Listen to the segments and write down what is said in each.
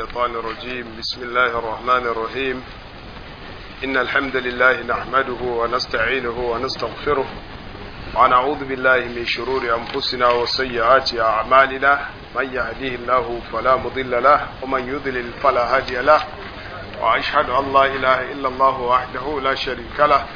الشيطان الرجيم بسم الله الرحمن الرحيم إن الحمد لله نحمده ونستعينه ونستغفره ونعوذ بالله من شرور أنفسنا وسيئات أعمالنا من يهديه الله فلا مضل له ومن يضلل فلا هادي له وأشهد أن لا إله إلا الله وحده لا شريك له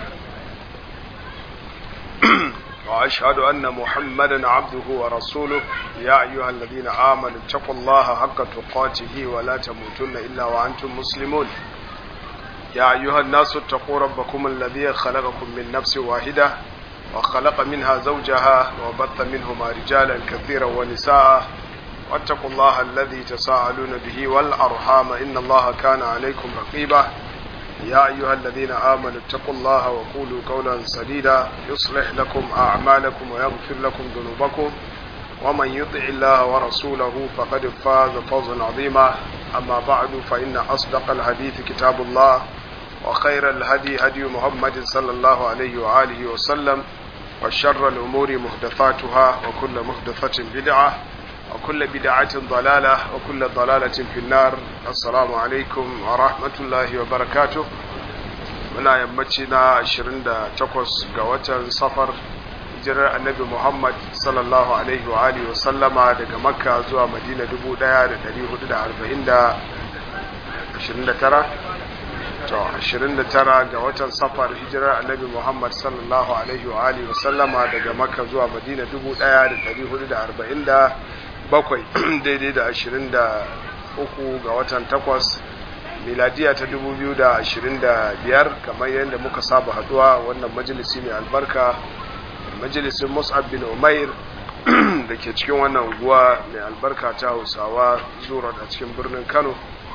وأشهد أن محمدا عبده ورسوله يا أيها الذين آمنوا اتقوا الله حق تقاته ولا تموتن إلا وأنتم مسلمون يا أيها الناس اتقوا ربكم الذي خلقكم من نفس واحدة وخلق منها زوجها وبث منهما رجالا كثيرا ونساء واتقوا الله الذي تساءلون به والأرحام إن الله كان عليكم رقيبا يا أيها الذين آمنوا اتقوا الله وقولوا قولا سديدا يصلح لكم أعمالكم ويغفر لكم ذنوبكم ومن يطع الله ورسوله فقد فاز فوزا عظيما أما بعد فإن أصدق الحديث كتاب الله وخير الهدي هدي محمد صلى الله عليه وآله وسلم وشر الأمور محدثاتها وكل محدثة بدعة وكل بدعة ضلالة وكل ضلالة في النار السلام عليكم ورحمة الله وبركاته muna yammaci na 28 ga watan safar hijirar annabi Muhammad sallallahu alaihi wa alihi wa sallama daga makka zuwa madina 1440 29 to 29 ga watan safar hijirar annabi Muhammad sallallahu alaihi wa alihi wa sallama daga makka zuwa madina 1440 bakwai daidai da ashirin da uku ga watan takwas miladiya ta dubu biyu da ashirin da biyar kamar yadda muka saba haduwa wannan majalisi mai albarka majalisin mus'ab bin umair da ke cikin wannan unguwa mai albarka ta hausawa zuwa a cikin birnin kano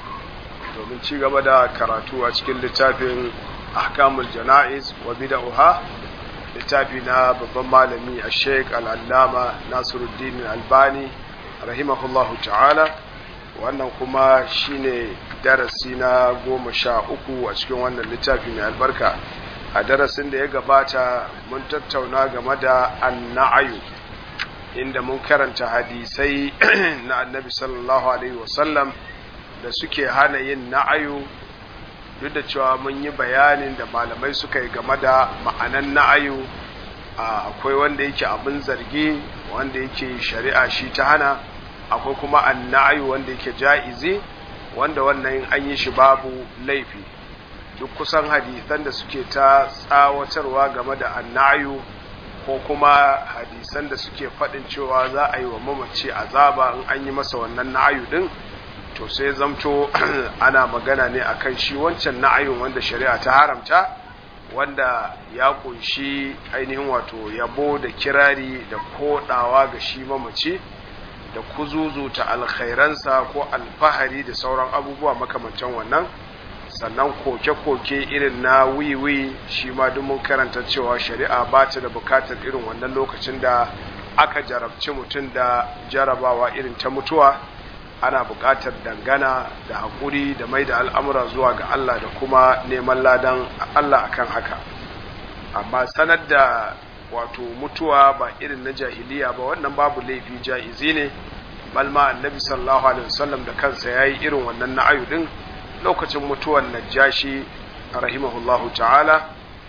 domin ci gaba da karatu a cikin littafin ahkamul jana'iz wa bida'uha littafi na babban malami a sheik al'allama nasiruddin albani rahimahullahu ta'ala wannan kuma shine darasi na goma sha uku a cikin wannan littafi mai albarka a darasin da ya gabata mun tattauna game da anna'ayu inda mun karanta hadisai na annabi sallallahu alaihi wasallam da suke hana yin na'ayu duk da cewa mun yi bayanin da malamai suka yi game da ma'anan na'ayu akwai wanda yake abin zargi wanda yake shari'a shi ta hana akwai kuma annayu wanda yake ja'izi wanda wannan an yi shi babu laifi duk kusan hadisan da suke ta tsawatarwa game da annayu ko kuma hadisan da suke faɗin cewa za a yi wa mamaci azaba in an yi masa wannan na'ayu din to sai zamto ana magana ne akan shi wancan na'ayun wanda shari'a ta haramta wanda ya kunshi ainihin wato yabo da kirari da kodawa ga shi mamaci da kuzuzuta alkhairansa ko alfahari da sauran abubuwa makamantan wannan sannan koke-koke irin na wiwi shi ma duk mun karanta cewa shari'a ba ta da bukatar irin wannan lokacin da aka jarabci mutum da jarabawa irin ta mutuwa ana bukatar dangana da haƙuri da mai da al'amura zuwa ga Allah da kuma neman ladan Allah akan haka amma sanar da wato mutuwa ba irin na jahiliya ba wannan babu laifi ja'izi ne balma annabi sallallahu alaihi wasallam da kansa yayi irin wannan na'ayu din lokacin mutuwan najashi rahimahullahu ta'ala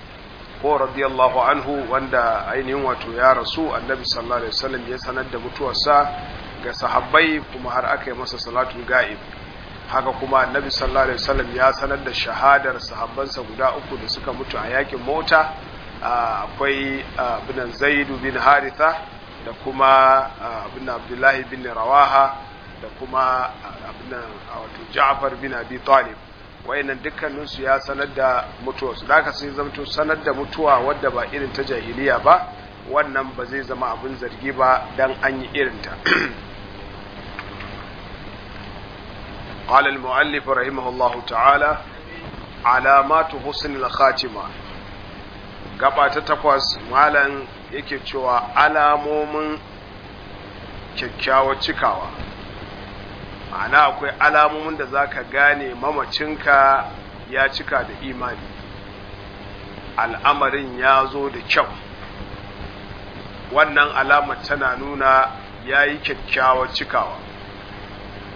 ko radiyallahu anhu wanda ainihin wato ya rasu annabi sallallahu alaihi wasallam ya sanar da mutuwarsa ga sahabbai kuma har aka yi masa salatul ga'ib haka kuma annabi sallallahu alaihi wasallam ya sanar da shahadar sahabbansa guda uku da suka mutu a yakin mota akwai abinan zaidu bin haritha da kuma abin abdullahi bin rawaha da kuma abinan wato ja'far bin abi talib wayannan dukkaninsu ya sanar da mutuwarsu da aka sai zamto sanar da mutuwa wadda ba irin ta jahiliya ba wannan ba zai zama abin zargi ba dan an yi irinta قال المؤلف رحمه الله تعالى علامات حسن الخاتمه gaba ta takwas malam yake cewa alamomin kyakkyawar cikawa ma'ana akwai alamomin da zaka gane mamacinka ya cika da imani al'amarin ya zo da kyau wannan alamar tana nuna ya yi kyakkyawar cikawa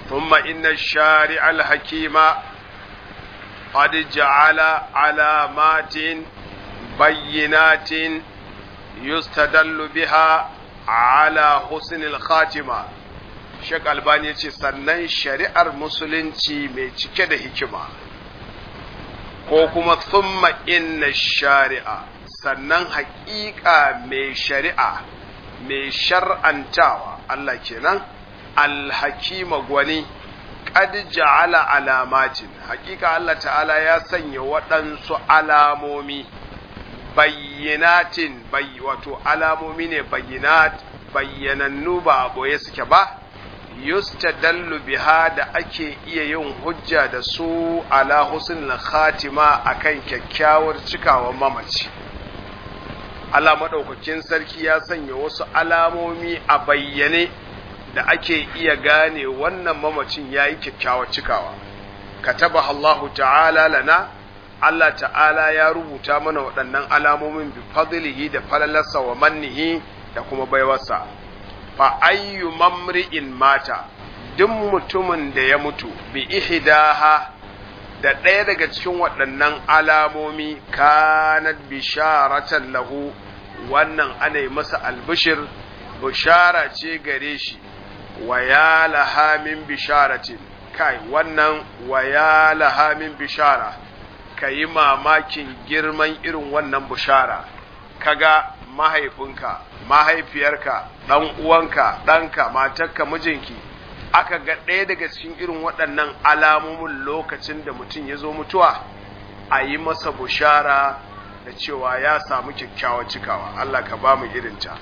ثم إن الشارع الحكيم قد جعل علامات بينات يستدل بها على حسن الخاتمة Sheikh Albani ce sannan shari'ar musulunci mai cike da hikima ko kuma thumma inna shari'a sannan haƙiƙa mai shari'a mai shar'antawa Allah kenan alhakima gwani qad ja'ala alamatin haƙiƙa Allah ta'ala ya sanya waɗansu alamomi bayyinatin bay wato alamomi ne bayyinat bayyanannu ba a boye suke ba yustadallu biha da ake iya yin hujja da su ala husnul khatima akan kyakkyawar cikawar mamaci Allah madaukakin sarki ya sanya wasu alamomi a bayyane da ake iya gane wannan mamacin yayi kyakkyawar cikawa kataba Allahu ta'ala lana Allah ta'ala ya rubuta mana waɗannan alamomin bi fadlihi da falalarsa wa mannihi da kuma baiwarsa fa ayyu mamri'in mata duk mutumin da ya mutu bi ihdaha da ɗaya daga cikin waɗannan alamomi kanat bisharatan lahu wannan ana yi masa albishir bishara ce gare shi wa ya laha min bisharatin kai wannan wa ya laha min bishara ka yi mamakin girman irin wannan bishara kaga mahaifinka mahaifiyarka ɗan uwanka ɗanka matarka mijinki aka ga ɗaya daga cikin irin waɗannan alamomin lokacin da mutum ya zo mutuwa a yi masa bushara da cewa ya samu kyakkyawar cikawa Allah ka ba mu irinta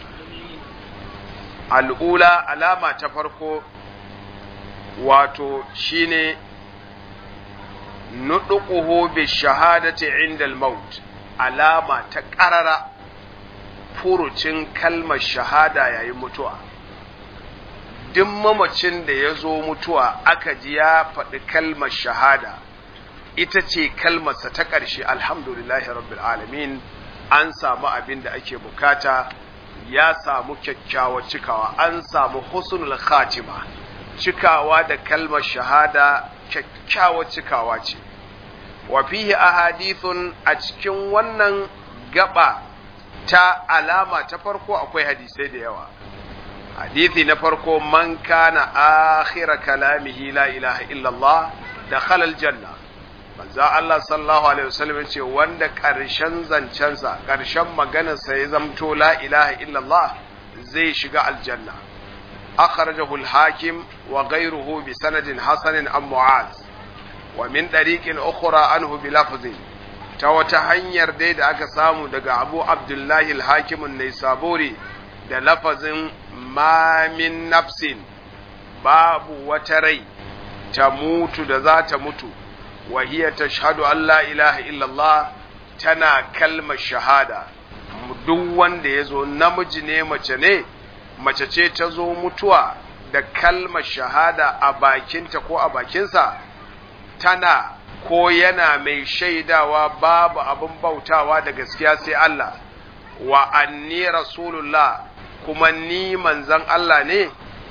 al'ula alama ta farko wato shine nuɗuƙuhu bi shahadati inda al-maut alama ta ƙarara furucin kalmar shahada yayin mutuwa duk mamacin da ya zo mutuwa aka ji ya faɗi kalmar shahada ita ce kalmarsa ta ƙarshe alhamdulillahi rabbil alamin an samu abin da ake bukata ya samu kyakkyawar cikawa an samu husnul khatima cikawa da kalmar shahada kyakkyawar cikawa ce wa fihi ahadithun a cikin wannan gaba ta alama ta farko akwai hadisai da yawa hadithi na farko man kana akhira kalamihi la ilaha illallah dakhala aljanna manzo Allah sallallahu alaihi wasallam ce wanda karshen zancensa karshen maganarsa ya zamto la ilaha illallah zai shiga aljanna akhrajahu al-hakim wa ghayruhu bi sanadin hasanin an mu'az wa min dariqin ukhra anhu bi lafzin ta wata hanyar dai da aka samu daga Abu Abdullahi al-Hakim an-Naisaburi da lafazin ma min nafsin babu wata rai ta mutu da za ta mutu wa hiya tashhadu an la ilaha illallah tana kalmar shahada duk wanda ya zo namiji ne mace ne mace ce ta zo mutuwa da kalmar shahada a bakinta ko a bakinsa tana ko yana mai shaidawa babu abin bautawa da gaskiya sai Allah wa anni rasulullah kuma ni manzan Allah ne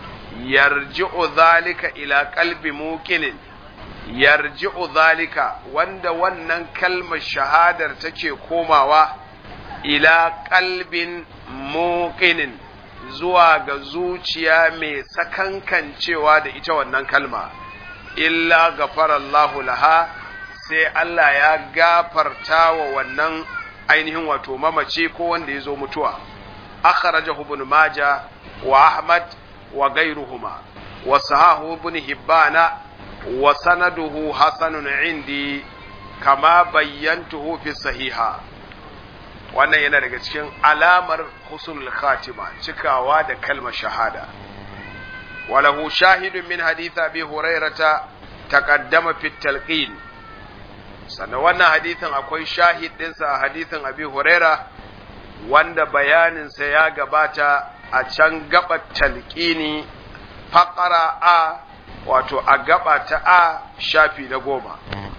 yarji'u zalika ila qalbi muqinin yarji'u zalika wanda wannan kalmar shahadar take komawa ila qalbin muqinin zuwa ga zuciya mai sakankancewa da ita wannan kalma illa gafarallahu laha sai Allah ya gafarta wa wannan ainihin wato mamace ko wanda ya zo mutuwa akhrajahu ibn majah wa ahmad wa ghayruhuma wa sahahu ibn hibbana wa sanaduhu hasanun indi kama bayyantuhu fi sahiha wannan yana daga cikin alamar husnul khatima cikawa da kalmar shahada وله شاهد من حديث أبي هريرة تقدم في التلقين sannan wannan hadithin akwai shahid ɗinsa a hadithin abi huraira wanda bayaninsa ya gabata a can gaba talqini faƙara a wato a gaba ta a shafi na goma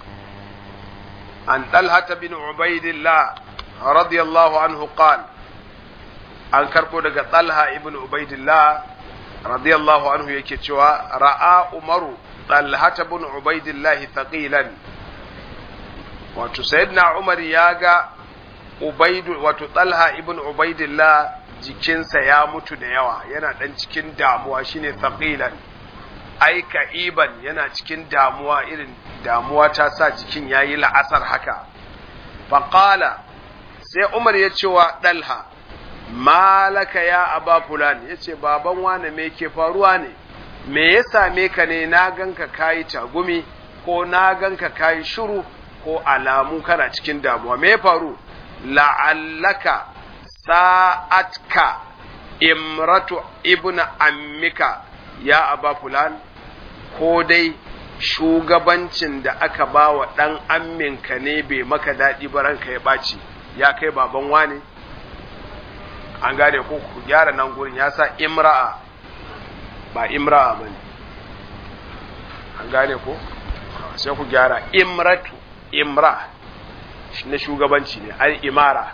an ɗalhata bin ubaidillah radiyallahu anhu qal an karɓo daga ɗalha ibn ubaidillah radiyallahu anhu yake cewa ra'a umaru talhata bin ubaidillah thaqilan wato sayyidina umar ya ga ubaidu wato talha ibn ubaidillah jikinsa ya mutu da yawa yana dan cikin damuwa shine thaqilan ai ka'iban yana cikin damuwa irin damuwa ta sa jikin yayi la'asar haka faqala sai umar ya ce wa dalha malaka ya aba fulan ya ce baban wane me ke faruwa ne me ya same ka ne na ganka kayi tagumi ko na ganka kayi shiru ko alamu kana cikin damuwa me ya faru la'allaka sa'atka imratu ibn ammika ya aba fulan ko dai shugabancin da aka ba wa ɗan amminka ne bai maka daɗi ba ranka ya ɓaci ya kai baban wane an gane ko ku gyara nan gurin ya sa imra'a ba imra'a ba ne an gane ko sai ku gyara imratu imra na shugabanci ne ai imara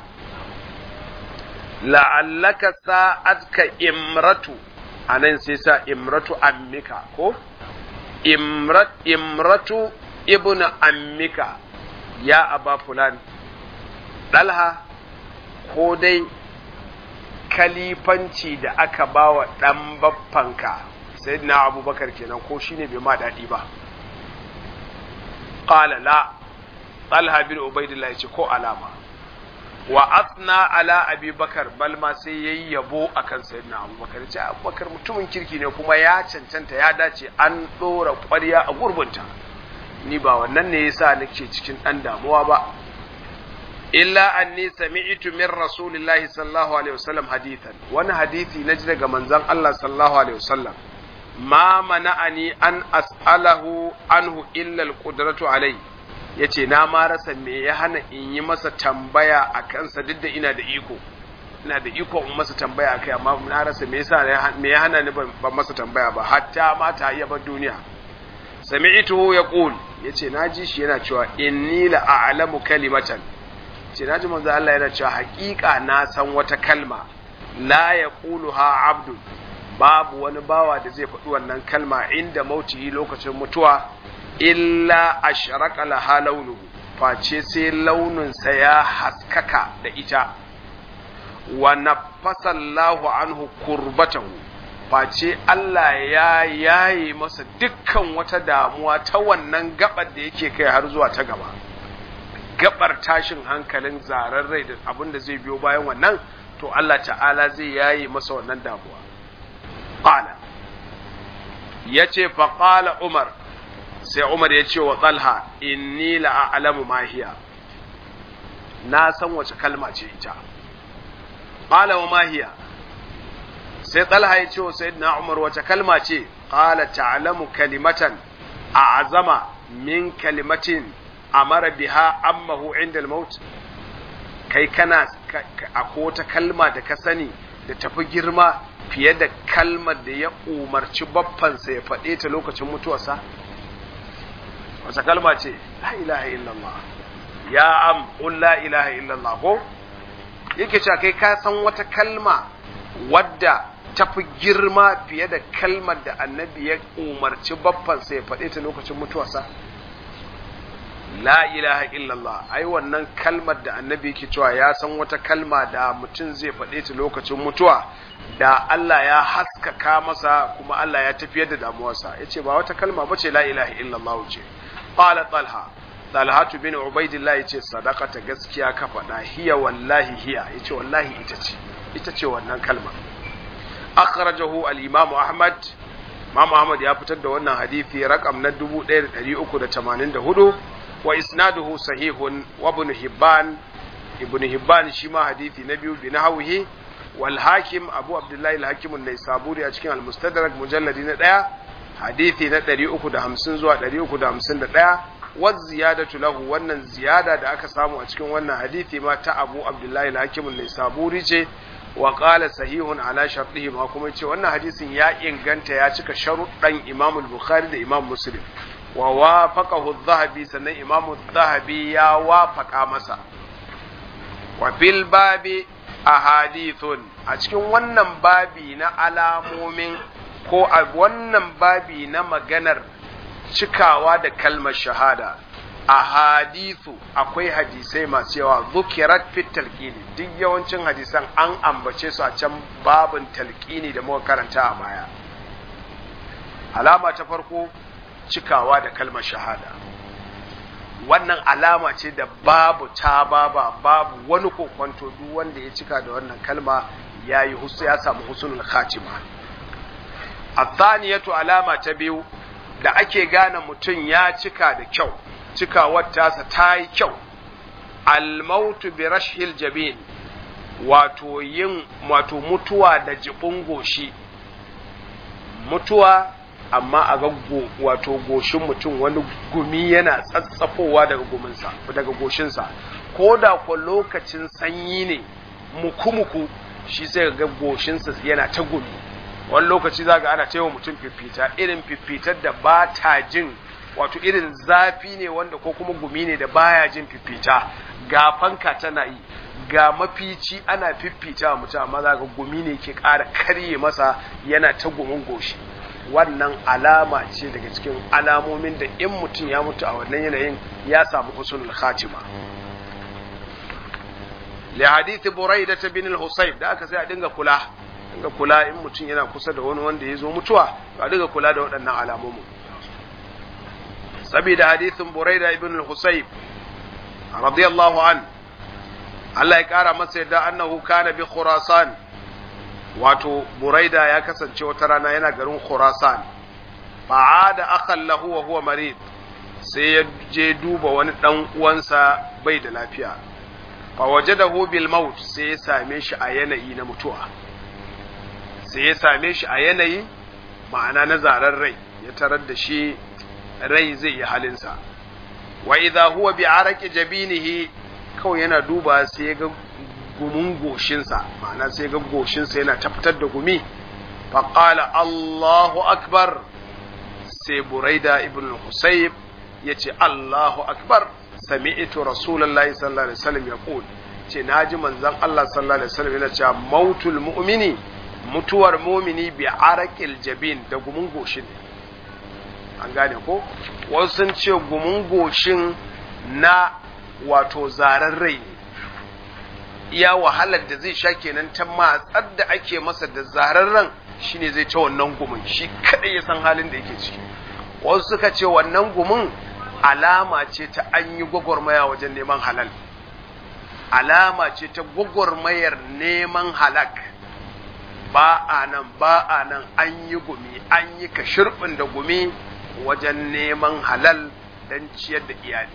la'allaka sa'atka imratu anan sai sa imratu ammika ko imrat imratu ibnu ammika ya aba fulan dalha ko dai kalifanci da aka ba wa ɗan baffanka sai na abubakar kenan ko shine bai ma daɗi ba ƙala la talha bin ubaidillah ce ko alama wa asna ala abubakar bal ma sai yayi yabo akan sayyidina abubakar ce abubakar mutumin kirki ne kuma ya cancanta ya dace an ɗora ƙwarya a gurbinta ni ba wannan ne yasa nake cikin ɗan damuwa ba illa anni sami'tu min rasulillahi sallallahu alaihi wasallam hadithan wani hadisi naji daga manzon Allah sallallahu alaihi wasallam ma mana'ani an as'alahu anhu illa alqudratu alai yace na ma rasa me ya hana in yi masa tambaya a kansa duk da ina da iko ina da iko in masa tambaya akai amma na rasa me yasa me ya hana ni ban masa tambaya ba hatta ma ta iya bar duniya sami'tuhu yaqul yace naji shi yana cewa inni la a'lamu kalimatan ce na ji manzo Allah yana cewa haƙiƙa na san wata kalma la ya ha abdu babu wani bawa da zai faɗi wannan kalma inda mautihi lokacin mutuwa illa ashraka laha launuhu face sai launinsa ya haskaka da ita wa nafasa Allahu anhu kurbatahu face Allah ya yaye masa dukkan wata damuwa ta wannan gabar da yake kai har zuwa ta gaba gabar tashin hankalin zarar rai da abin da zai biyo bayan wannan to Allah ta'ala zai yaye masa wannan damuwa qala yace fa qala umar sai umar ya ce wa talha inni la a'lamu ma hiya na san wace kalma ce ita qala wa ma hiya sai talha ya ce wa sayyidina umar wace kalma ce qala ta'lamu kalimatan a'zama min kalimatin amara biha ammahu inda maut kai kana akwai wata kalma da ka sani da tafi girma fiye da kalmar da ya umarci baffansa ya faɗe ta lokacin mutuwarsa wata kalma ce la ilaha illallah ya am qul la ilaha illallah ko yake cewa kai ka san wata kalma wadda tafi girma fiye da kalmar da annabi ya umarci baffansa ya faɗe ta lokacin mutuwarsa la ilaha illallah ai wannan kalmar da annabi yake cewa ya san wata kalma da mutum zai faɗe ta lokacin mutuwa da Allah ya haskaka masa kuma Allah ya tafiyar da damuwarsa yace ba wata kalma bace la ilaha illallah ce qala talha talha bin ubaidillah yace sadaqata gaskiya ka faɗa hiya wallahi hiya yace wallahi ita ce ita ce wannan kalma akhrajahu al-imam ahmad Imam Ahmad ya fitar da wannan hadisi rakam na 1384 wa isnaduhu sahihun wa ibn hibban ibn hibban shi ma hadisi na biyu bi nahwihi wal hakim abu abdullahi al hakim an naisaburi a cikin al mustadrak mujalladi na daya hadisi na 350 zuwa 351 wa ziyadatu lahu wannan ziyada da aka samu a cikin wannan hadisi ma ta abu abdullahi al hakim an naisaburi ce wa qala sahihun ala shartihi ma kuma ce wannan hadisin ya inganta ya cika sharuɗan imam al-bukhari da imam muslim wa wafaqahu adh-dhahabi sannan imam adh-dhahabi ya wafaka masa wa fil babi ahadithun a cikin wannan babi na alamomin ko a wannan babi na maganar cikawa da kalmar shahada a hadithu akwai hadisai masu yawa zukirat fit talqini duk yawancin hadisan an ambace su a can babin talqini da muka karanta a baya alama ta farko cikawa da kalmar shahada wannan alama ce da babu ta baba babu wani kokwanto duk wanda ya cika da wannan kalma ya yi ya samu husnul khatima athaniyatu alama ta biyu da ake gane mutum ya cika da kyau cikawar tasa ta yi kyau almautu bi rashil jabin wato yin wato mutuwa da jibin goshi mutuwa amma a ga wato goshin mutum wani gumi yana tsatsafowa daga guminsa daga goshinsa ko da ko lokacin sanyi ne muku-muku shi sai ga goshinsa yana ta gumi wani lokaci za ga ana taiwa mutum fifita irin fifitar da ba ta jin wato irin zafi ne wanda ko kuma gumi ne da baya jin fifita ga fanka tana yi ga mafici ana fifita mutum amma za ga gumi ne ke ƙara karye masa yana ta gumin goshi wannan alama ce daga cikin alamomin da in mutum ya mutu a wannan yanayin ya samu husnul khatima li hadith buraida bin al-husayb da aka sai a dinga kula dinga kula in mutum yana kusa da wani wanda ya zo mutuwa to a dinga kula da waɗannan alamomin saboda hadithin buraida ibn al-husayb radiyallahu an Allah ya kara masa yadda annahu kana bi khurasan wato buraida ya kasance wata rana yana garin khurasan fa'ada akhan lahu wa huwa marid sai ya je duba wani dan uwansa bai da lafiya fa wajadahu bil maut sai ya same shi a yanayi na mutuwa sai ya same shi a yanayi ma'ana na zarar rai ya tarar da shi rai zai yi halinsa wa idha huwa bi araqi jabinihi kawai yana duba sai ya ga gumin goshinsa ma'ana sai ga goshinsa yana tabbatar da gumi faƙala Allahu akbar sai buraida ibn husayb ya ce Allahu akbar sami'tu rasulullahi sallallahu alaihi wasallam ya qul ce naji manzon Allah sallallahu alaihi wasallam yana cewa mautul mu'mini mutuwar mu'mini bi araqil jabin da gumin goshin an gane ko wasu sun ce gumin goshin na wato zaren rai ne iya wahalar da zai sha kenan ta matsar da ake masa da zararren shine zai ta wannan gumin shi kadai ya san halin da yake ciki wasu suka ce wannan gumin alama ce ta an yi gwagwarmaya wajen neman halal alama ce ta gwagwarmayar neman halak ba a nan ba a nan an yi gumi an yi kashirɓin da gumi wajen neman halal don ciyar da iyali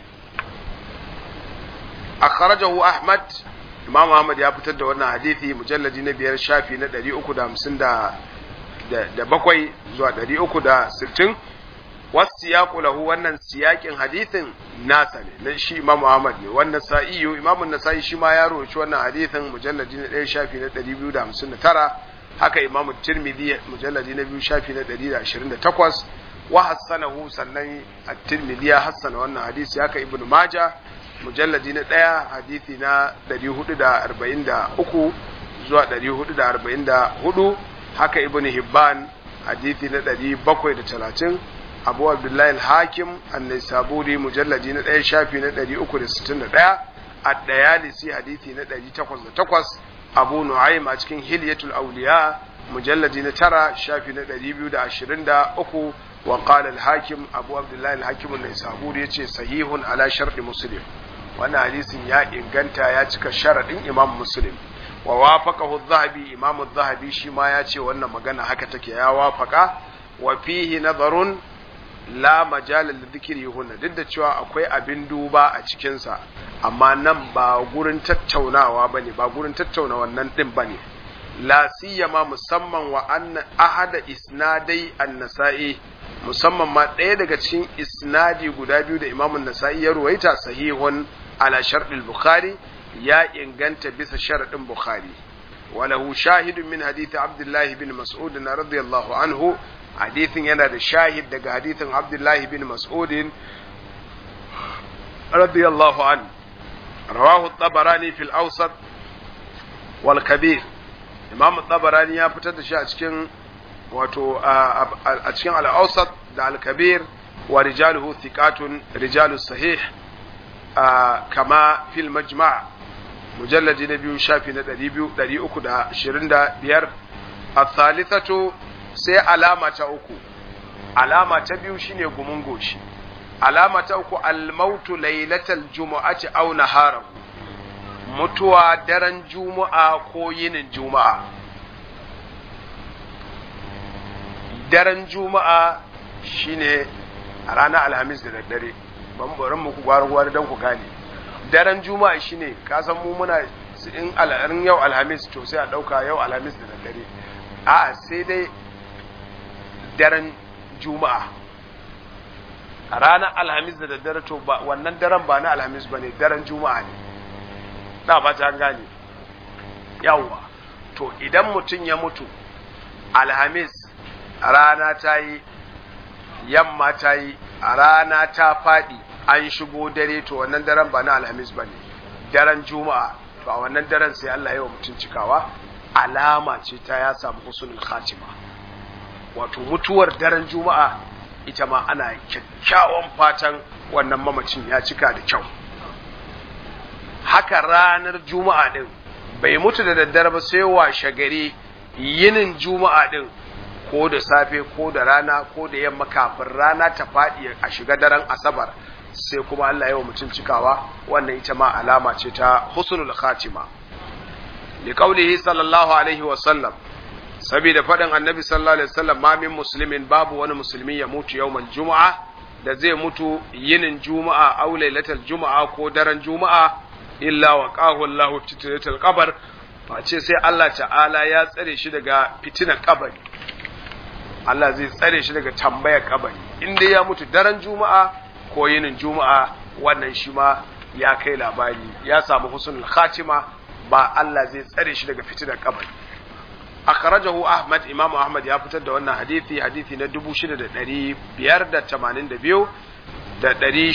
akhrajahu ahmad imam ahmad ya fitar da wannan hadisi mujalladi na biyar shafi na 350 da bakwai zuwa 360 wasu siyaku lahu wannan siyakin hadithin nasa ne na shi imam ahmad ne wannan sa'iyu imam nasa'i shi ma ya roci wannan hadithin mujalladi na ɗaya shafi na 259 haka imam tirmidhi mujalladi na biyu shafi na 128 wa hassanahu sannan at-tirmidhi ya hassana wannan hadisi haka ibnu majah mujalladi na ɗaya hadithi na 443 zuwa 444 haka ibn hibban hadithi na 730 abu abdullahi al-hakim annai saburi mujalladi na ɗaya shafi na 361 ad-dayalisi hadithi na 808 abu nu'aym a cikin hilyatul awliya mujalladi na tara shafi na 223 wa qala al-hakim abu abdullahi al-hakim annai saburi yace sahihun ala sharɗi muslim wannan hadisin ya inganta ya cika sharaɗin imam muslim wa wafaqahu adh-dhahabi imam adh-dhahabi shi ma ya ce wannan magana haka take ya wafaka wa fihi nazarun la majal lidhikri huna duk da cewa akwai abin duba a cikin sa amma nan ba gurin tattaunawa bane ba gurin tattauna wannan din bane la siyama musamman wa anna ahada isnadai an-nasa'i musamman ma ɗaya daga cikin isnadi guda biyu da imamun nasa'i ya ruwaita sahihun ala sharɗin bukhari ya inganta bisa sharaɗin bukhari walahu shahidun min hadithi abdullahi bin mas'ud na radiyallahu anhu hadithin yana da shahid daga hadithin abdullahi bin mas'ud radiyallahu an rawahu tabarani fil awsat wal kabir imam tabarani ya fitar da shi a cikin wato a cikin al-awsat da al-kabir wa rijaluhu thiqatun rijalus sahih kama fil majma' mujalladi na biyu shafi na 325 الثالثة sai alama ta uku alama ta biyu shine gumin goshi alama ta uku almautu lailatal jumu'ati aw naharahu mutuwa daren juma'a ko yinin juma'a daren juma'a shine a ranar alhamis da daddare ban barin muku gwara-gwara don ku gane daren juma'a shine ka san mu muna in al'arin yau alhamis to sai a ɗauka yau alhamis da daddare a sai dai daren juma'a a ranar alhamis da daddare to ba wannan daren ba na alhamis ba ne daren juma'a ne na ba ta gane yawwa to idan mutum ya mutu alhamis rana ta yi yamma ta yi a rana ta faɗi an shigo dare to wannan daren ba na alhamis ba ne daren juma'a to a wannan daren sai Allah ya wa mutum cikawa alama ce ta ya samu husnul khatima wato mutuwar daren juma'a ita ma ana kyakkyawan fatan wannan mamacin ya cika da kyau haka ranar juma'a din bai mutu da daddare ba sai washe gari yinin juma'a din ko da safe ko da rana ko da yamma kafin rana ta faɗi a shiga daren asabar sai kuma Allah ya wa mutum cikawa wannan ita ma alama ce ta husnul khatima li qawlihi sallallahu alaihi wa sallam saboda faɗin annabi sallallahu alaihi wasallam ma min muslimin babu wani musulmi ya mutu yawmal juma'a da zai mutu yinin juma'a aw lailatal juma'a ko daren juma'a illa wa qahu Allahu fitnatul qabr face sai Allah ta'ala ya tsare shi daga fitinar kabari Allah zai tsare shi daga tambayar kabari in dai ya mutu daren juma'a ko yinin juma'a wannan shi ma ya kai labari ya samu husnul khatima ba Allah zai tsare shi daga fitinar kabari akhrajahu Ahmad Imam Ahmad ya fitar da wannan hadisi hadisi na 6582 da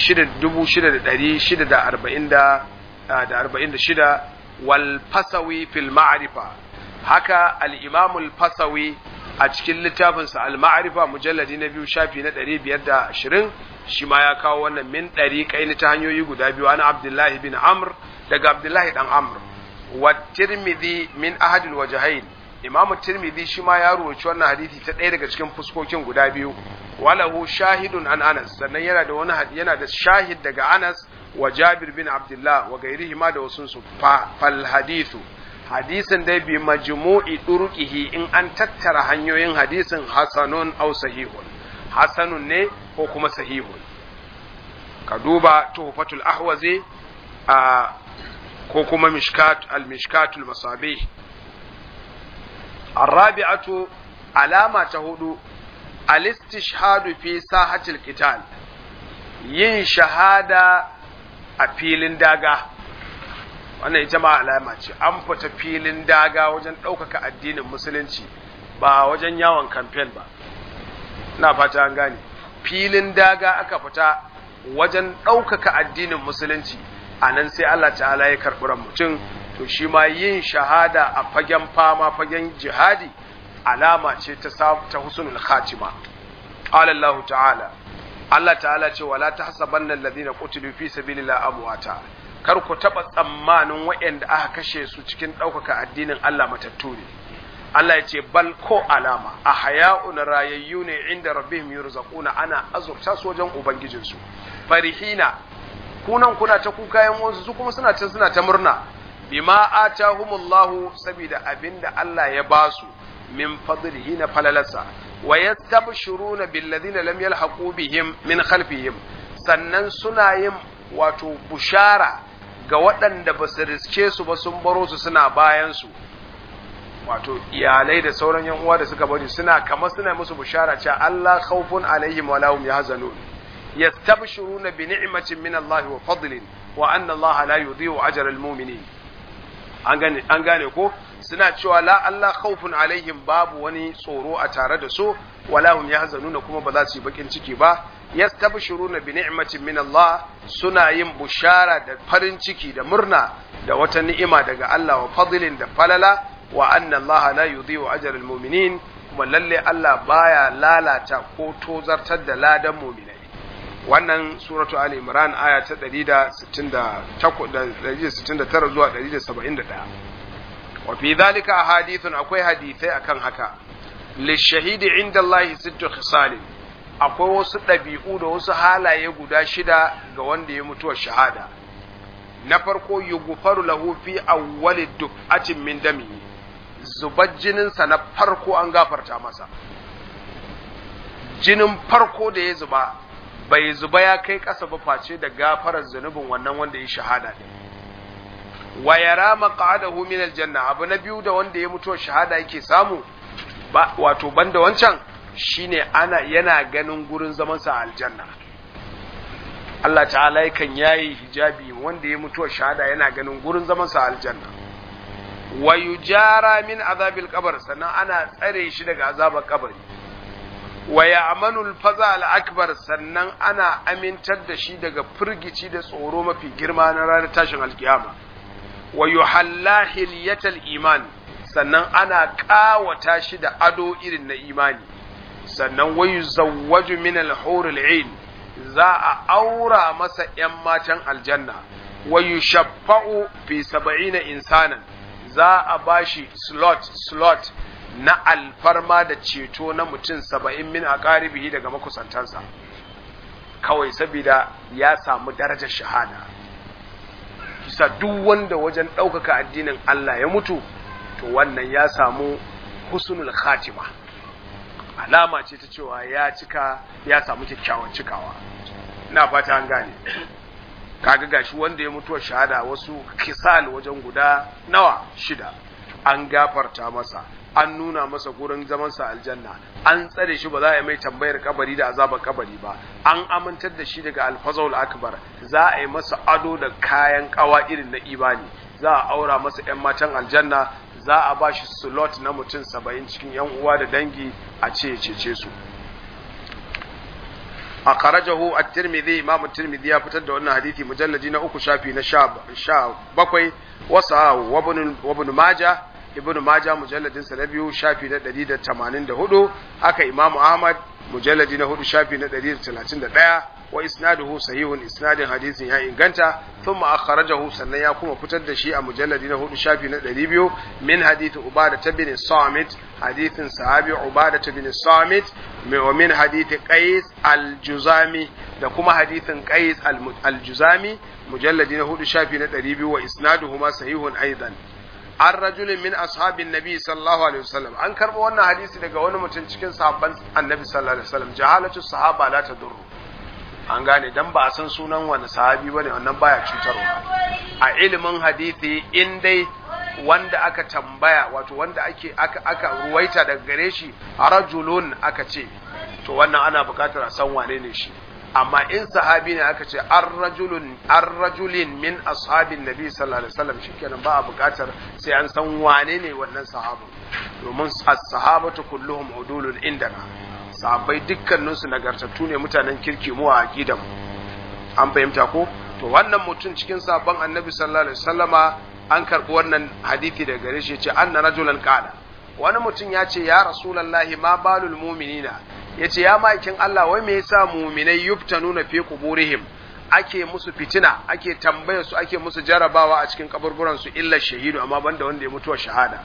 6646 wal fasawi fil ma'rifa haka al Imam al fasawi a cikin littafinsa al ma'rifa mujalladi na biyu shafi na 520 shi ma ya kawo wannan min ɗari kai ta hanyoyi guda biyu ana Abdullahi bin Amr daga Abdullahi dan Amr wa Tirmidhi min ahadil wajhain imamu tirmidhi shi ma ya ruwaci wannan hadisi ta ɗaya daga cikin fuskokin guda biyu walahu shahidun an anas sannan yana da wani yana da shahid daga anas wa jabir bin abdullah wa gairihi ma da wasu su fal hadithu hadisin dai bi majmu'i durqihi in an tattara hanyoyin hadisin hasanun aw sahihun hasanun ne ko kuma sahihun ka duba tuhfatul ahwazi a ko kuma mishkat al mishkatul masabih الرابعة علامة هدو الاستشهاد في ساحة القتال yin shahada a filin daga wannan ita ma alama ce an fita filin daga wajen ɗaukaka addinin musulunci ba wajen yawon kamfen ba na fata an gane filin daga aka fita wajen ɗaukaka addinin musulunci a nan sai Allah ta'ala ya karɓi ran mutum to shi ma yin shahada a fagen fama fagen jihadi alama ce ta ta husnul khatima qala Allah ta'ala Allah ta'ala ce wala tahsabanna alladhina qutilu fi sabilillahi amwata kar ku taba tsammanin waɗanda aka kashe su cikin ɗaukaka addinin Allah matattu ne Allah ya ce bal ko alama a haya'un rayayyu ne inda rabbihim yurzaquna ana azurta su wajen ubangijinsu farihina kunan kuna ta kuka yan wasu su kuma suna ta suna ta murna bima atahumullahu saboda abinda Allah ya basu min fadlihi na falalarsa wa yastabshiruna billadhina lam yalhaqu bihim min khalfihim sannan suna yin wato bushara ga waɗanda ba su riske su ba sun baro su suna bayan su wato iyalai da sauran yan uwa da suka bari suna kamar suna musu bushara cewa Allah khawfun alaihim wa lahum yahzanun yastabshiruna bi ni'matin min Allah wa fadlin wa anna Allah la yudhi'u ajra al-mu'minin an gane an gane ko suna cewa la Allah khawfun alaihim babu wani tsoro a tare da su wala hum yahzanuna kuma ba za su yi bakin ciki ba yastabshiruna bi ni'matin min Allah suna yin bushara da farin ciki da murna da wata ni'ima daga Allah wa fadlin da falala wa anna Allah la yudhi'u ajra al-mu'minin kuma lalle Allah baya lalata ko tozartar da ladan mu'minai wannan suratu ali imran aya ta 169 zuwa 171 wa fi dhalika ahadithun akwai hadithai akan haka lishahidi inda Allah sittu khisalin akwai wasu ɗabi'u da wasu halaye guda shida ga wanda ya mutuwa shahada na farko yughfaru lahu fi awwali duf'atin min damihi zubar jininsa na farko an gafarta masa jinin farko da ya zuba bai zuba ya kai ƙasa ba face da gafarar zunubin wannan wanda ya shahada ne wa yara maq'adahu min aljanna abu na biyu da wanda ya mutuwa shahada yake samu ba wato banda wancan shine ana yana ganin gurin zaman sa aljanna Allah ta'ala yakan yayi hijabi wanda ya mutuwa shahada yana ganin gurin zaman sa aljanna wa yujara min azabil qabr sannan ana tsare shi daga azabar kabari wa ya'manu al-faza al-akbar sannan ana amintar da shi daga firgici da tsoro mafi girma na ranar tashin alkiyama wa yuhalla hilyatal iman sannan ana kawata shi da ado irin na imani sannan wa yuzawwaju min al-hurul 'ain za a aura masa ‘yan matan aljanna, wa yushaffa'u fi saba'ina insanan za a bashi slot slot na alfarma da ceto na mutum saba'in min a ƙaribihi daga makusantansa, kawai saboda ya samu darajar shahada. Kisa duk wanda wajen ɗaukaka addinin Allah ya mutu, to wannan ya samu husnul khatima. alama ce ta cewa ya cika ya samu kyakkyawan cikawa ina fata an gane kaga gashi wanda ya mutuwa shahada wasu kisal wajen guda nawa shida an gafarta masa an nuna masa gurin zamansa aljanna an tsare shi ba za a yi mai tambayar kabari da azabar kabari ba an amintar da shi daga alfazul akbar za a yi masa ado da kayan kawa irin na imani za a aura masa 'yan matan aljanna za a ba shi slot na mutum saba'in cikin yan uwa da dangi a ce cece su a karajahu a tirmidhi imamu tirmidhi ya fitar da wannan hadithi mujallaji na uku shafi na sha bakwai wasa wabin maja ibn maja mujalladin sa na biyu shafi na ɗari da tamanin da hudu haka imamu ahmad mujalladi na hudu shafi na ɗari da talatin da ɗaya wa isnaduhu sahihun isnadin hadisin ya inganta thumma akhrajahu sannan ya kuma fitar da shi a mujalladi na hudu shafi na 200 min hadith ubada bin samit hadithin sahabi ubada bin samit wa min hadith qais al-juzami da kuma hadithin qais al-juzami mujalladi na hudu shafi na 200 wa isnaduhu ma sahihun aidan an rajulin min ashabin nabi sallallahu alaihi wasallam an karba wannan hadisi daga wani mutum cikin sahabban annabi sallallahu alaihi wasallam jahalatu sahaba la tadurru an gane dan ba a san sunan wani sahabi bane wannan baya cutarwa a ilimin hadisi in dai wanda aka tambaya wato wanda ake aka aka ruwaita daga gare shi rajulun aka ce to wannan ana buƙatar a san wane ne shi amma in sahabi ne aka ce ar-rajulun ar-rajulin min ashabin nabi sallallahu alaihi wasallam shikenan ba a buƙatar sai an san wane ne wannan sahabu domin as-sahabatu kulluhum udulun indana sahabbai dukkaninsu nagartattu ne mutanen kirki mu a aqidan an fahimta ko to wannan mutum cikin sabon annabi sallallahu alaihi wasallama an karbi wannan hadisi daga gare shi yace anna rajulan qala wani mutum ya ce ya rasulullahi ma balul mu'minina yace ya maikin Allah wai me yasa mu'minai yuftanuna fi quburihim ake musu fitina ake tambaya su ake musu jarabawa a cikin kaburburan su illa shahidu amma banda wanda ya mutuwa shahada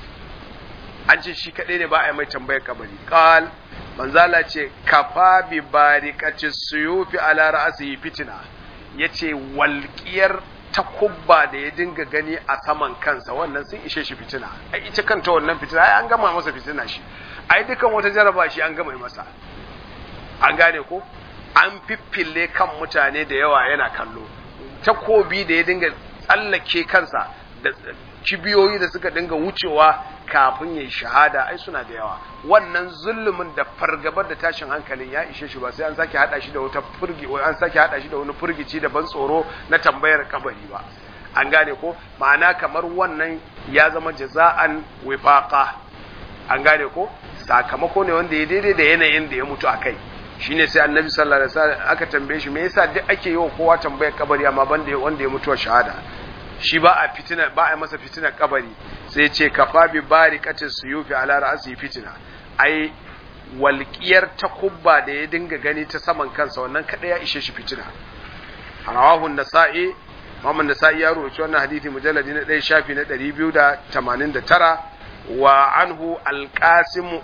an ce shi kadai ne ba a yi mai tambayar kabari qal manzala ce kafa bi barikati suyufi ala ra'sihi fitina yace walƙiyar takubba da ya dinga gani a saman kansa wannan sun ishe shi fitina ai ita kanta wannan fitina ai an gama masa fitina shi ai dukan wata jaraba shi an gama masa an gane ko an fiffille kan mutane da yawa yana kallo takobi da ya dinga tsallake kansa da kibiyoyi da suka dinga wucewa kafin ya yi shahada ai suna da yawa wannan zulumin da fargabar da tashin hankalin ya ishe shi ba sai an sake hada shi da wata furgi an sake hada shi da wani furgici da ban tsoro na tambayar kabari ba an gane ko ma'ana kamar wannan ya zama jaza'an wifaqa an gane ko sakamako ne wanda ya daidai da yanayin da ya mutu akai shine sai annabi sallallahu alaihi wasallam aka tambaye shi me yasa duk ake yi wa kowa tambayar kabari amma banda wanda ya mutu shahada shi ba a fitina ba a masa fitina kabari sai ce kafa bi barikatin suyufi ala ra'si fitina ai walƙiyar takubba da ya dinga gani ta saman kansa wannan kada ya ishe shi fitina rawahu nasa'i Muhammad Nasa'i ya rawaito wannan hadisi mujalladi na 1 shafi na 289 wa anhu al-Qasim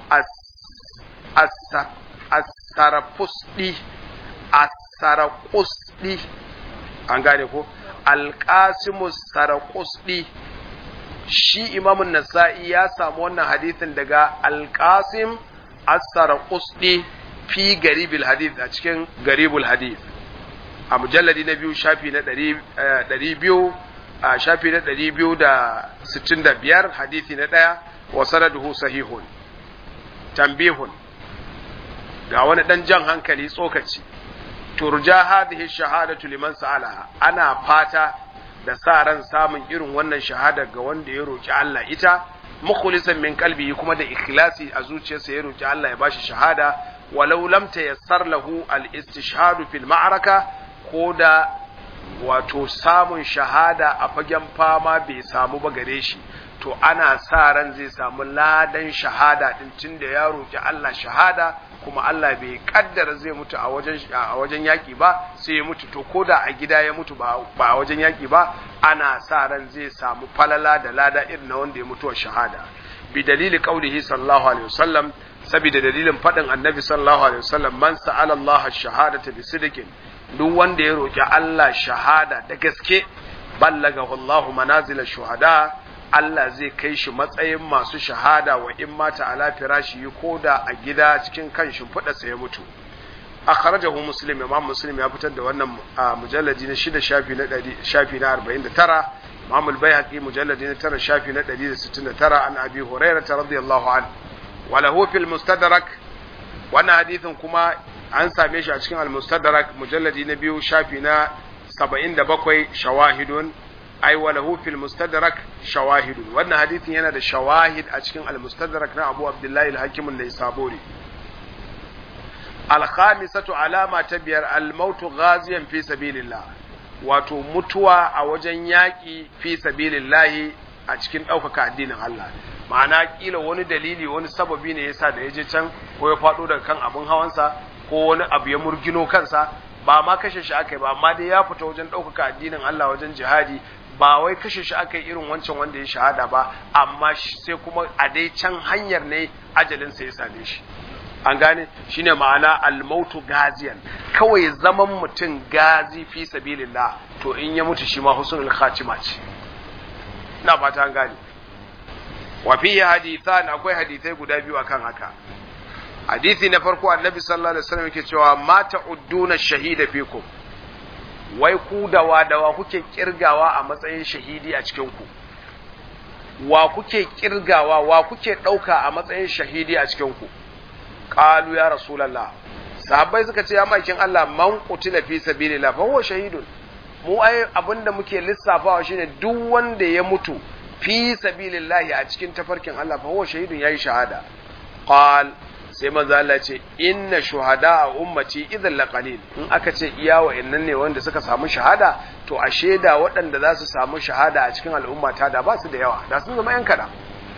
as-Sarafusdi as-Saraqusdi an gane ko al-Qasim as-Saraqusdi shi Imam Nasa'i ya samu wannan hadisin daga al-Qasim as-Saraqusdi fi garibil hadith a cikin garibul hadith a mujalladi na biyu shafi na ɗari biyu a shafi na ɗari biyu da sittin da biyar hadithi na ɗaya wa sanaduhu sahihun tambihun ga wani ɗan jan hankali tsokaci turja hadhihi shahadatu liman sa'alaha ana fata da sa ran samun irin wannan shahada ga wanda ya roki Allah ita mukhlisan min qalbi kuma da ikhlasi a zuciyarsa ya roki Allah ya bashi shahada walau lam tayassar lahu al-istishhadu fil ma'araka ko da wato samun shahada a fagen fama bai samu ba gare shi to ana sa ran zai samu ladan shahada din tunda ya roki Allah shahada kuma Allah bai kaddara zai mutu a wajen a wajen yaki ba sai ya mutu to koda a gida ya mutu ba ba a wajen yaki ba ana sa ran zai samu falala da lada irin na wanda ya mutu shahada bi dalili qaulihi sallallahu alaihi wasallam saboda dalilin fadin annabi sallallahu alaihi wasallam man sa'ala Allah ash-shahadata bi sidqin duk wanda ya roki Allah shahada da gaske ballagahu Allahu manazil shuhada Allah zai kai shi matsayin masu shahada wa in mata ala firashi ko da a gida cikin kan shimfiɗa sa ya mutu akhrajahu muslim imam muslim ya fitar da wannan mujalladi na shida shafi na 100 shafi na 49 imam al-baihaqi mujalladi na 9 shafi na 169 an abi hurairah radiyallahu anhu wa lahu fil mustadrak wannan hadithin kuma an same shi a cikin al-mustadrak mujalladi na biyu shafi na 77 shawahidun ai wa lahu fil mustadrak shawahidun wannan hadithin yana da shawahid a cikin al-mustadrak na Abu Abdullahi al-Hakim an-Naisaburi al-khamisatu alama ta biyar al-maut ghaziyan fi sabilillah wato mutuwa a wajen yaƙi fi sabilillahi a cikin ɗaukaka addinin Allah ma'ana kila wani dalili wani sababi ne yasa da ya je can ko ya faɗo daga kan abin hawansa ko wani abu ya murgino kansa ba ma kashe shi aka yi ba amma dai ya fita wajen ɗaukaka addinin Allah wajen jihadi ba wai kashe shi aka yi irin wancan wanda ya shahada ba amma sai kuma a dai can hanyar ne ajalinsa ya same shi an gane shine ma'ana almautu gaziyan kawai zaman mutum gazi fi sabilillah to in ya mutu shi ma husnul khatima ce ina fata an gane wa fi hadithan akwai hadithai guda biyu akan haka hadisi na farko annabi sallallahu alaihi wasallam yake cewa mata udduna shahida fikum wai ku dawa dawa kuke kirgawa a matsayin shahidi a cikin ku wa kuke kirgawa wa kuke dauka a matsayin shahidi a cikin ku qalu ya rasulullah sahabbai suka ce ya makin Allah man qutila fi sabilillah fa huwa shahidun mu ai abinda muke lissafawa shine duk wanda ya mutu fi sabilillahi a cikin tafarkin Allah fa huwa shahidun yayi shahada qal sai manzo Allah ce inna shuhada a ummati idan laqalil in aka ce iya wa'annan ne wanda suka samu shahada to a sheda waɗanda za su samu shahada a cikin al'umma ta da ba su da yawa da sun zama yan kada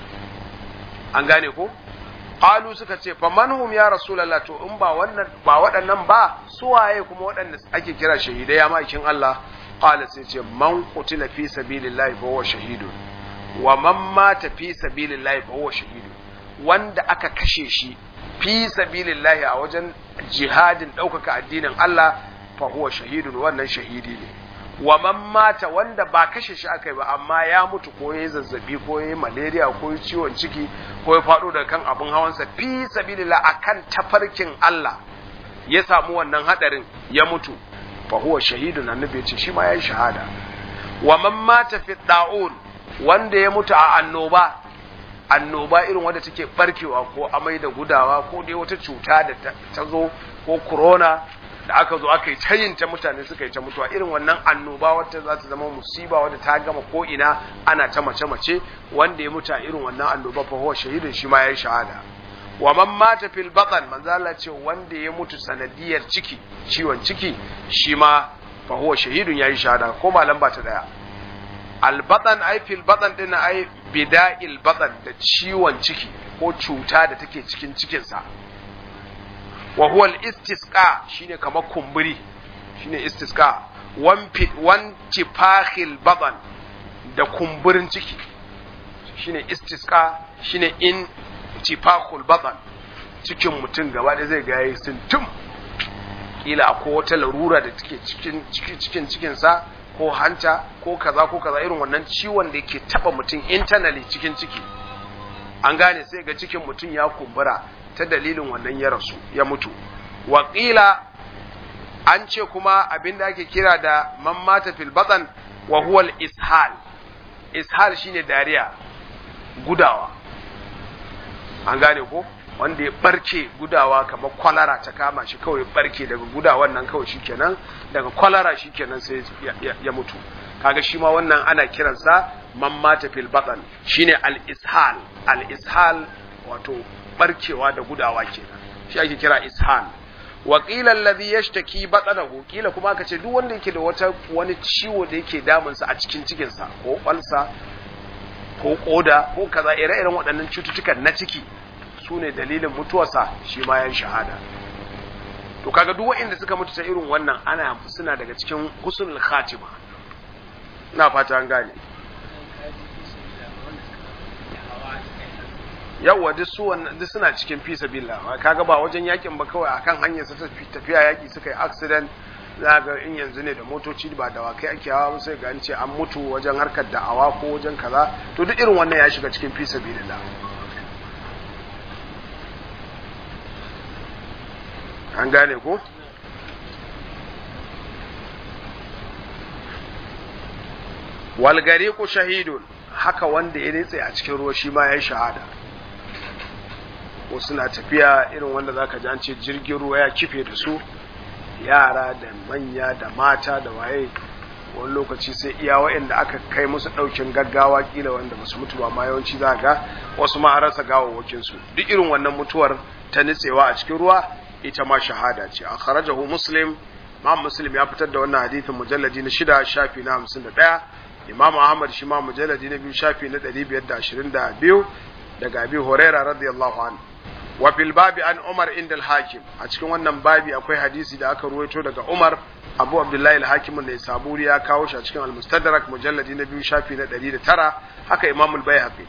an gane ko qalu suka ce fa manhum ya rasulullah to in ba wannan ba waɗannan ba su waye kuma waɗanda ake kira shahidai ya makin Allah qala sai ce man qutila fi sabilillahi fa huwa shahidun wa man mata fi sabilillahi fa huwa shahidun wanda aka kashe shi fi sabilillahi a wajen jihadin ɗaukaka addinin Allah fa huwa shahidun wannan shahidi ne wa man mata wanda ba kashe shi aka yi ba amma ya mutu ko ya zazzabi ko ya malaria ko ya ciwon ciki ko ya faɗo daga kan abin hawansa fi sabilillah akan tafarkin Allah ya samu wannan hadarin ya mutu fa huwa shahidun annabi ya ce shi ma yayi shahada wa man mata fi da'un wanda ya mutu a annoba annoba irin wadda take barkewa ko amai da gudawa ko dai wata cuta da ta zo ko corona da aka zo aka yi tayin ta mutane suka yi ta mutuwa irin wannan annoba wata za ta zama musiba wadda ta gama ko ina ana ta mace mace wanda ya mutu a irin wannan annoba fa huwa shahidin shi ma yayi shahada wa man mata fil batan manzo Allah ce wanda ya mutu sanadiyar ciki ciwon ciki shi ma fa huwa shahidun yayi shahada ko malam ba ta daya albatan ai fil batan din ai bida'il batan da ciwon ciki ko cuta da take cikin cikinsa wa huwa al-istisqa shine kamar kumburi shine istisqa wan tifahil badan da kumburin ciki shine istisqa shine in tifahul badan cikin mutum gaba da zai ga yayi sintum kila akwai wata larura da take cikin cikin cikin sa ko hanta ko kaza ko kaza irin wannan ciwon da yake taba mutum internally cikin ciki an gane sai ga cikin mutum ya kumbura ta dalilin wannan ya rasu ya mutu waƙila an ce kuma abin da ake kira da man mata fil batan wa huwa ishal ishal shine dariya gudawa an gane ko wanda ya barke gudawa kamar kwalara ta kama shi kawai barke daga gudawan nan kawai shikenan daga kwalara shikenan sai ya, ya mutu kaga shi ma wannan ana kiransa man mata fil batan shine al ishal al ishal wato barkewa da gudawa kenan shi ake kira ishal wa qila alladhi yashtaki batnahu kila kuma aka ce duk wanda yake da wata wani ciwo da yake damun sa a cikin cikin sa ko kwalsa ko koda ko kaza ire-iren waɗannan cututtukan na ciki su ne dalilin mutuwarsa shi ma yan shahada to kaga duk waɗanda suka mutu ta irin wannan ana suna daga cikin husnul khatima ina fata an gane yawwa duk su wannan duk suna cikin fi sabilillah kaga ba wajen yakin ba kawai akan hanyar su tafiya yaki suka yi accident za ga in yanzu ne da motoci ba da wakai ake hawa sai ga an ce an mutu wajen harkar da'awa ko wajen kaza to duk irin wannan ya shiga cikin fi sabilillah an gane ko walgariku shahidun haka wanda ya nitse a cikin ruwa shi ma ya yi shahada wasu na tafiya irin wanda za ka an ce jirgin ruwa ya kife da su yara da manya da mata da waye wani lokaci sai iya wa'anda aka kai musu ɗaukin gaggawa kila wanda ba su mutu ba ma yawanci za ga wasu ma rasa gawawwakin su duk irin wannan mutuwar ta nitsewa a cikin ruwa ita ma shahada ce a kharajahu muslim imam muslim ya fitar da wannan hadithin mujalladi na shida shafi na hamsin da ɗaya imam ahmad shi ma mujalladi na biyu shafi na ɗari biyar da ashirin da biyu daga abi huraira radiyallahu anhu wa fil babi an umar inda al-hakim a cikin wannan babi akwai hadisi da aka ruwaito daga umar abu abdullahi al-hakim ne saburi ya kawo shi a cikin al-mustadrak mujalladi na biyu shafi na 109 haka imam al-baihaqi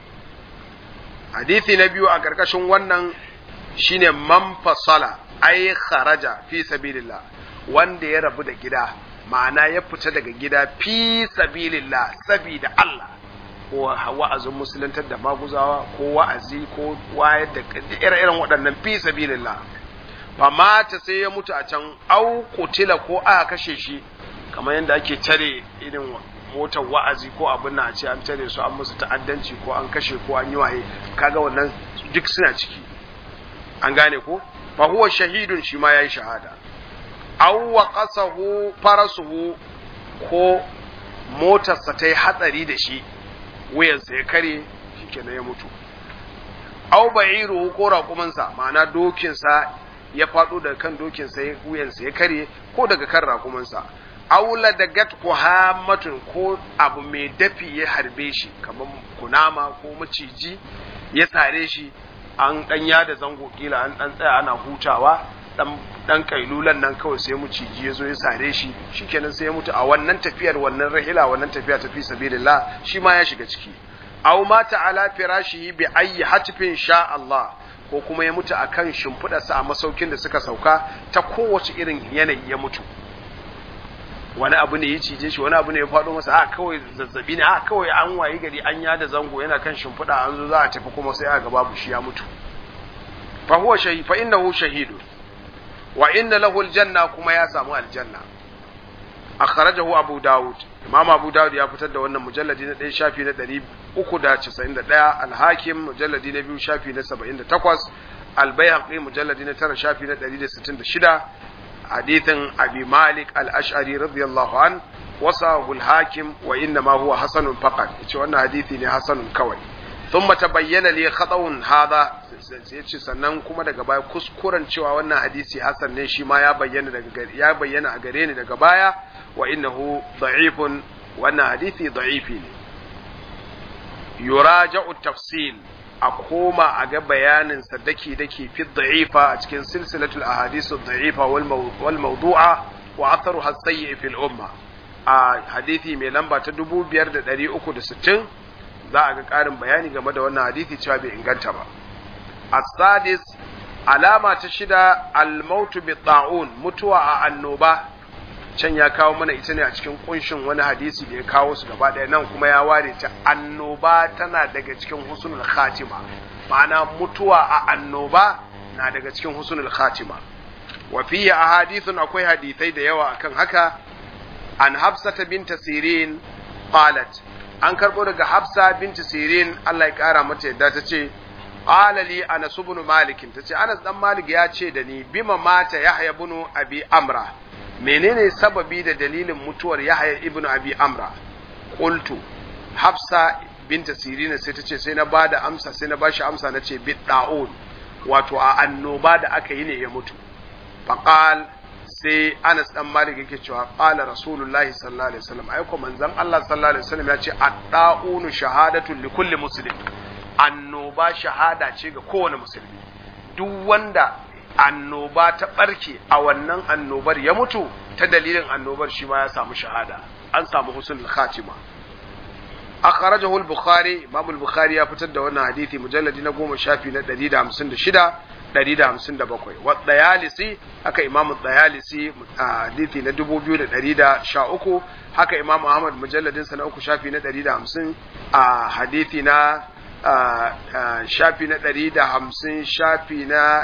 hadisi na biyu a karkashin wannan shine man fasala ay kharaja fi sabilillah wanda ya rabu da gida ma'ana ya fita daga gida fi sabilillah sabida Allah ko wa'azin musuluntar da maguzawa ko wa'azi ko wayar da ire-iren waɗannan fi sabilillah fa mata sai ya mutu a can au kutila ko aka kashe shi kamar yadda ake tare irin motar wa'azi ko abin na a ce an tare su an musu ta'addanci ko an kashe ko an yi waye kaga wannan duk suna ciki an gane ko fa huwa shahidun shi ma yayi shahada aw waqasahu farasuhu ko motarsa ta yi hatsari da shi wuyansa ya kare shikenan ya mutu aw ba'iruhu ko raƙumansa ma'ana dokinsa ya faɗo daga kan dokinsa ya wuyansa ya kare ko daga kan raƙumansa aula da gat ko hamatun ko abu mai dafi ya harbe shi kamar kunama ko maciji ya sare shi an ɗanya da zango kila an ɗan tsaya ana hutawa dan kailulan nan kawai sai muciji ya zo ya sare shi shikenan sai ya mutu a wannan tafiyar wannan rahila wannan tafiya tafi sabilillah shi ma ya shiga ciki aw mata ala firashihi bi ayyi hatfin sha Allah ko kuma ya mutu akan shimfidarsa a masaukin da suka sauka ta kowace irin yanayi ya mutu wani abu ne ya cije shi wani abu ne ya faɗo masa a kawai zazzabi ne a kawai an wayi gari an yada zango yana kan shimfiɗa an zo za a tafi kuma sai aka babu shi ya mutu fa huwa shahid fa innahu shahidun wa inna lahu aljanna kuma ya samu aljanna akhrajahu abu daud imam abu daud ya fitar da wannan mujalladi na 1 shafi na 391 al-hakim mujalladi na 2 shafi na 78 al-baihaqi mujalladi na 9 shafi na 166 hadithin abi malik al-ash'ari radiyallahu an wasahu al-hakim wa inna ma huwa hasanun faqat yace wannan hadisi ne hasanun kawai thumma tabayyana li khata'un hadha sai ce sannan kuma daga baya kuskuren cewa wannan hadisi hasan ne shi ma ya bayyana daga ya bayyana a gare ni daga baya wa innahu da'ifun wannan hadisi da'ifi ne yuraja'u tafsil a koma a ga bayanin sa daki daki fi da'ifa a cikin silsilatul ahadith ad-da'ifa wal mawdu'a wa atharuha as-sayyi fil umma a hadisi mai lamba ta 5360 za a ga ƙarin bayani game da wannan hadisi cewa bai inganta ba as-sadis alama ta shida al-mautu bi ta'un mutuwa a annoba can ya kawo mana ita ne a cikin kunshin wani hadisi da ya kawo su gaba ɗaya nan kuma ya ware ta annoba tana daga cikin husnul khatima ma'ana mutuwa a annoba na daga cikin husnul khatima wa fihi ahadithun akwai hadisai da yawa akan haka an hafsata binta sirin qalat an karbo daga hafsa binta sirin Allah ya kara mata yadda ta ce qala li anas ibn malik tace anas dan malik ya ce da ni bima mata yahya ibn abi amra menene sababi da dalilin mutuwar yahya ibn abi amra qultu hafsa binta sirina sai ta ce sai na bada amsa sai na bashi amsa na ce bidda'un wato a annoba da aka yi ne ya mutu faqal sai Anas dan Malik yake cewa qala rasulullahi sallallahu alaihi wasallam ai ko manzon Allah sallallahu alaihi wasallam ya ce ad-da'unu shahadatu li kulli muslim annoba shahada ce ga kowane musulmi duk wanda annoba ta barke a wannan annobar ya mutu ta dalilin annobar shi ma ya samu shahada an samu husnul khatima akhrajahu al-bukhari imam al-bukhari ya fitar da wannan hadisi mujalladi na goma shafi na 156 157 wa dayalisi haka imam dayalisi hadisi na 2113 haka imam ahmad mujalladin sa na uku shafi na 150 a hadisi na shafi na 150 shafi na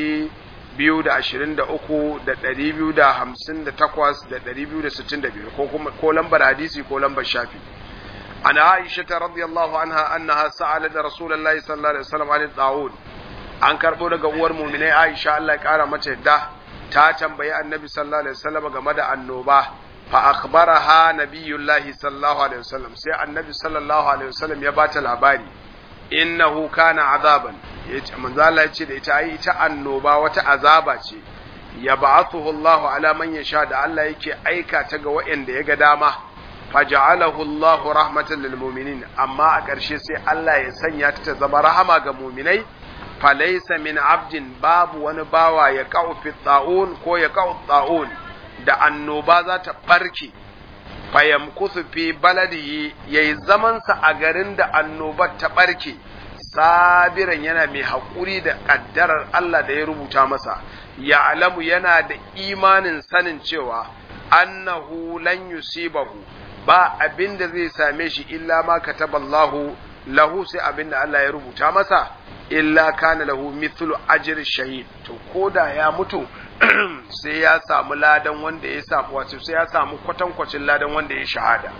223 da 258 da 265 ko kuma ko lambar hadisi ko lambar shafi عن عائشة رضي الله عنها أنها سألت رسول الله صلى الله عليه وسلم عن الطاعون an karɓo daga uwar muminai Aisha Allah ya ƙara mata yadda ta tambayi annabi sallallahu alaihi wasallam game da annoba fa akhbaraha nabiyullahi sallallahu alaihi wasallam sai annabi sallallahu alaihi wasallam ya bata labari innahu kana azaban yace manzo Allah ya ce da ita ai ita annoba wata azaba ce ya ba'athuhu Allahu ala man yasha da Allah yake aika ta ga waɗanda ya ga dama faja'alahu Allahu rahmatan lil mu'minin amma a ƙarshe sai Allah ya sanya ta ta zama rahama ga mu'minai falaysa min abdin babu wani bawa ya qa'u fi ta'un ko ya qa'u ta'un da annoba za ta barke fayamkusu fi baladihi yayi zaman sa a garin da annobar ta barke sabiran yana mai haƙuri da ƙaddarar Allah da ya rubuta masa ya alamu yana da imanin sanin cewa annahu lan yusibahu ba abin da zai same shi illa ma kataballahu lahu sai abin da Allah ya rubuta masa illa kana lahu mithlu ajri shahid to koda ya mutu sai ya samu ladan wanda ya samu wato sai ya samu kwatankwacin ladan wanda ya shahada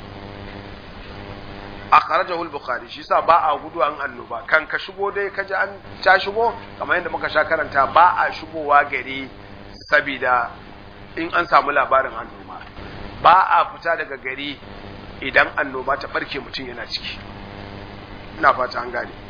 akhrajahu al-bukhari shi sa ba a gudu an annoba kan ka shigo dai ka ji an ta shigo kamar yadda muka sha karanta ba a shigowa gari sabida in an samu labarin annoba ba a fita daga gari idan annoba ta barke mutum yana ciki ina fata an gane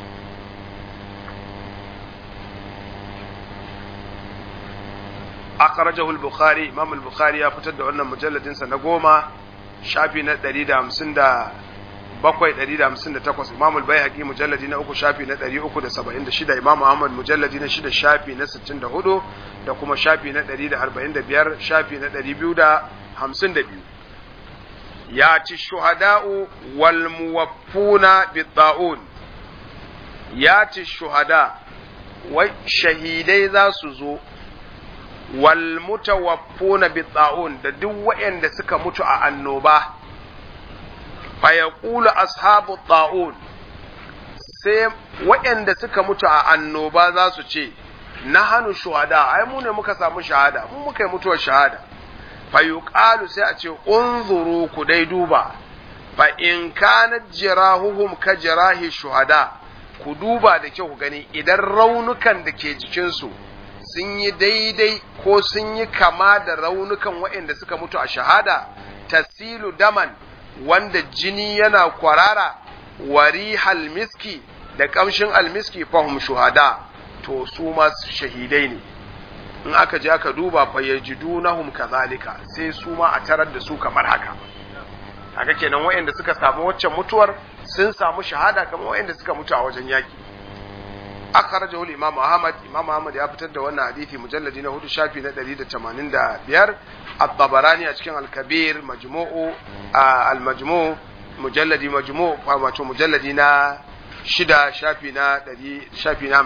akhrajahu al-bukhari imam al-bukhari ya fitar da wannan mujalladin sa na goma shafi na 150 bakwai ɗari da hamsin da takwas imam al-bayhaqi mujalladi na uku shafi na ɗari uku da saba'in da shida imam ahmad mujalladi na shida shafi na sittin da hudu da kuma shafi na ɗari da arba'in da biyar shafi na ɗari biyu da hamsin da biyu ya ci shuhada'u wal muwaffuna bidda'un ya ci shuhada wai shahidai za su zo wal mutawaffuna bidda'un da duk waɗanda suka mutu a annoba fayaqulu ashabu ta'un sai waɗanda suka mutu a annoba za su ce na hannu shuhada ai mu ne muka samu shahada mu muka yi mutuwar shahada fayuqalu sai a ce unzuru ku dai duba fa in kana jirahuhum ka jirahi shuhada ku duba da kyau ku gani idan raunukan da ke jikinsu sun yi daidai ko sun yi kama da raunukan waɗanda suka mutu a shahada tasilu daman wanda jini yana kwarara wari halmiski da kamshin almiski fahim shuhada to su ma shahidai ne in aka je aka duba fa yajidunahum kazalika sai su ma a tarar da su kamar haka haka kenan waɗanda suka samu waccan mutuwar sun samu shahada kamar wayanda suka mutu a wajen yaki akhrajahu al-imam Ahmad imam Ahmad ya fitar da wannan hadisi mujalladi na hudu shafi na 185 at-Tabarani a cikin al-Kabir majmu'u al-majmu' mujalladi majmu' wato mujalladi na shida shafi na 100 shafi na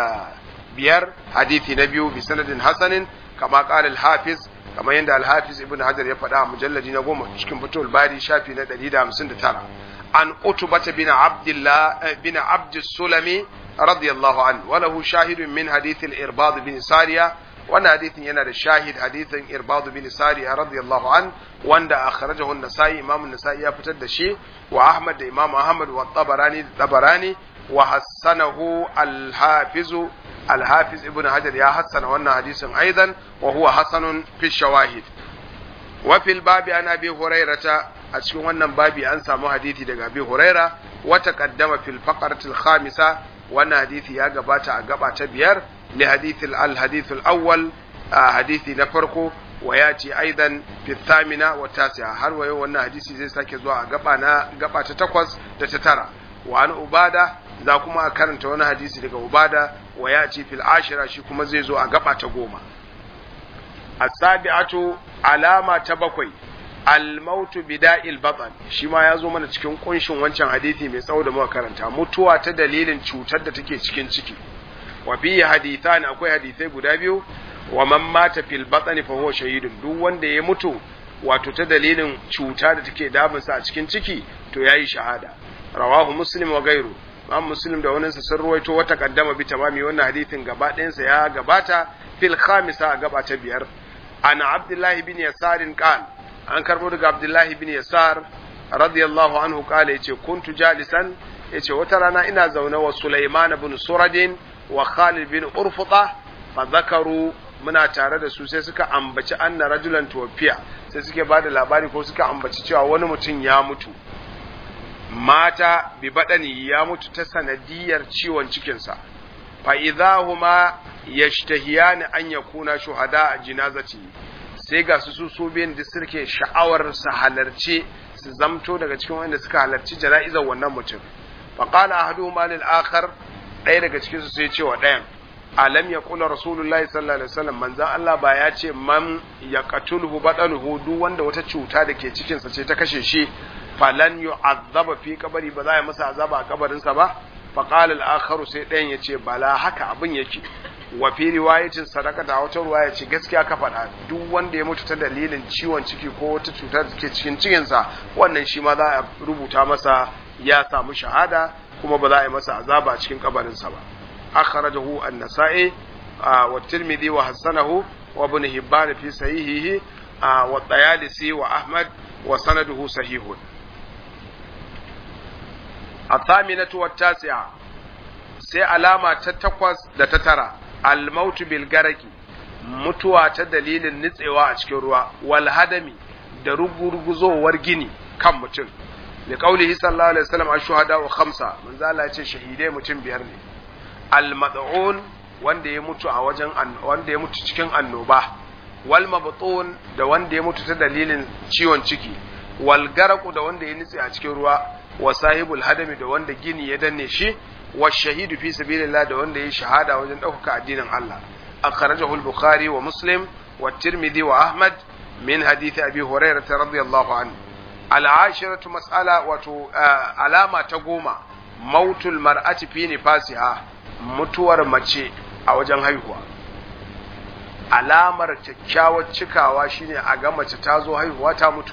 55 hadisi na biyu bi sanadin hasanin kama qala al-Hafiz kamar yadda al-Hafiz Ibn Hajar ya faɗa a mujalladi na goma cikin Fathul Bari shafi na 159 an Utbah bin Abdullah bin Abd Sulami رضي الله عنه وله شاهد من حديث الإرباض بن سارية وانا حديث ينا شاهد حديث إرباض بن سارية رضي الله عنه وانا أخرجه النسائي إمام النسائي يفتد شيء وأحمد إمام أحمد والطبراني الطبراني وحسنه الحافظ الحافظ ابن حجر يا حسن وانا حديث أيضا وهو حسن في الشواهد وفي الباب عن أبي هريرة أشكو وانا بابي أنسى حديثي دقى أبي هريرة وتقدم في الفقرة الخامسة wannan hadisi ya gabata a gaba ta biyar li hadithil al hadithul awwal a hadisi na farko wa ya ce aidan fi thamina wa tasi'a har wayo wannan hadisi zai sake zuwa a gaba na gaba ta takwas da ta tara wa an ubada za kuma a karanta wani hadisi daga ubada wa ya ce fil ashira shi kuma zai zo a gaba ta goma as-sabi'atu alama ta bakwai almautu bida'il batan shi ma ya zo mana cikin kunshin wancan hadisi mai tsawo da muka karanta mutuwa ta dalilin cutar da take cikin ciki wa fi hadithan akwai hadisai guda biyu wa man mata fil batni fa huwa shahidun duk wanda ya mutu wato ta dalilin cuta da take damunsa a cikin ciki to yayi shahada rawahu muslim wa gairu Imam Muslim da wani sun ruwaito wata kaddama bi tamami wannan hadisin gaba ɗayansa ya gabata fil khamisa a gaba ta biyar an Abdullahi bin Yasarin qala an karbo daga Abdullahi bin Yasar radiyallahu anhu kala yace kuntu jalisan yace wata rana ina zaune wa Sulaiman bin Suradin wa Khalid bin Urfuta fa zakaru muna tare da su sai suka ambaci anna rajulan tuwafiya sai suke ba da labari ko suka ambaci cewa wani mutum ya mutu mata bi badani ya mutu ta sanadiyar ciwon cikinsa fa idahuma yashtahiyani an yakuna shuhada a jinazati sai ga su su biyan da suke sha'awar su halarci su zamto daga cikin wanda suka halarci jana'izar wannan mutum fa qala ahaduhuma lil akhar ɗaya daga cikin su sai ce wa ɗayan alam ya kula rasulullahi sallallahu alaihi wasallam manzan Allah ba ya ce man ya qatulhu badanuhu duk wanda wata cuta da ke cikin sa ce ta kashe shi falan yu'azzaba fi kabari ba za a masa azaba a kabarin sa ba fa qala al-akharu sai ɗayan ya ce bala haka abin yake wa fi riwayatin sadaka da wata riwaya ce gaskiya ka faɗa duk wanda ya mutu ta dalilin ciwon ciki ko wata cuta da ke cikin cikin sa wannan shi ma za a rubuta masa ya samu shahada kuma ba za a yi masa azaba a cikin kabarin sa ba أخرجه النسائي آه والترمذي وحسنه وابن هبان في صحيحه آه والطيالسي وأحمد وسنده صحيح الثامنة والتاسعة sai alama ta takwas da ta tara almautu bil garaki mutuwa ta dalilin nitsewa a cikin ruwa wal hadami da rugurguzowar gini kan mutum li qaulihi sallallahu alaihi wasallam ashuhada wa khamsa manzo Allah ya ce shahidai mutum biyar ne al-mad'un wanda ya mutu a wajen wanda ya mutu cikin annoba wal mabtun da wanda ya mutu ta dalilin ciwon ciki wal garaku da wanda ya nitse a cikin ruwa wa sahibul hadami da wanda gini ya danne shi wa shahidu fi sabilillah da wanda ya shahada wajen ɗaukaka addinin Allah akhrajahu al-bukhari wa muslim wa tirmidhi wa ahmad min hadith abi hurairah radiyallahu anhu al-ashiratu mas'ala wato alama ta goma mautul mar'ati fi nifasiha mutuwar mace a wajen haihuwa alamar kyakkyawar cikawa shine a ga mace ta zo haihuwa ta mutu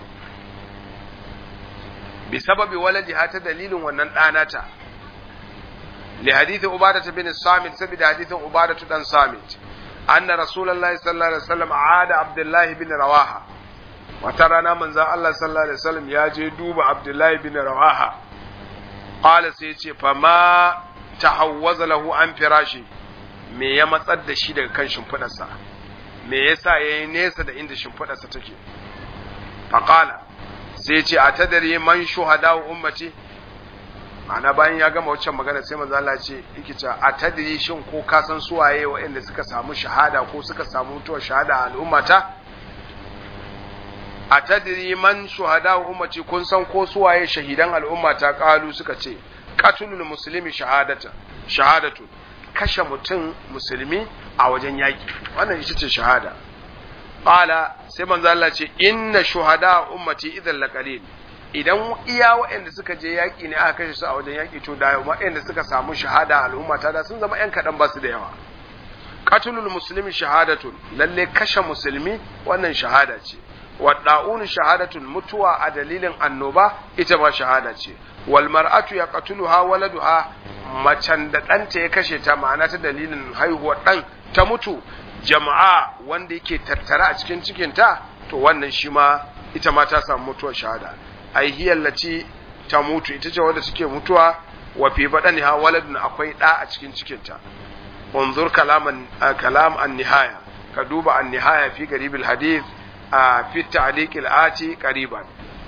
bi sababi waladiha ta dalilin wannan ɗanata li hadithi ubadata bin samit saboda hadithin ubadatu dan samit anna rasulullahi sallallahu alaihi wasallam aada abdullahi bin rawaha wata rana manzon Allah sallallahu alaihi wasallam ya je duba abdullahi bin rawaha qala sai ya ce fa ma tahawwaza lahu an firashi me ya matsar da shi daga kan shimfidarsa me yasa yayi nesa da inda shimfidarsa take faqala sai ce a tadari man shuhada ummati ma'ana bayan ya gama waccan magana sai manzo Allah ce yake cewa a tadri shin ko ka san suwaye waɗanda suka samu shahada ko suka samu mutuwar shahada a al'ummata a tadiri man shuhada ummati kun san ko suwaye shahidan al'umma ta kalu suka ce qatlul muslimi shahadata shahadatu kashe mutum musulmi a wajen yaki wannan ita ce shahada qala sai manzo Allah ce inna shuhada ummati idan laqalil idan iya waɗanda suka je yaƙi ne aka kashe su a wajen yaƙi to da waɗanda suka samu shahada al'umma ta da sun zama ƴan kaɗan ba su da yawa qatlul muslimi shahadatun lalle kashe musulmi wannan shahada ce wa da'un shahadatun mutuwa a dalilin annoba ita ma shahada ce wal mar'atu yaqtuluha waladuha macen da ɗanta ya kashe ta ma'ana ta dalilin haihuwar ɗan ta mutu jama'a wanda yake tattara a cikin cikinta to wannan shi ma ita ma ta samu mutuwar shahada ai hiyallaci ta mutu ita ce wadda suke mutuwa wa fi badaniha waladun akwai da a cikin cikinta unzur kalaman kalam an-nihaya ka duba an-nihaya fi garibil hadith a fi ta'liq al-ati qariban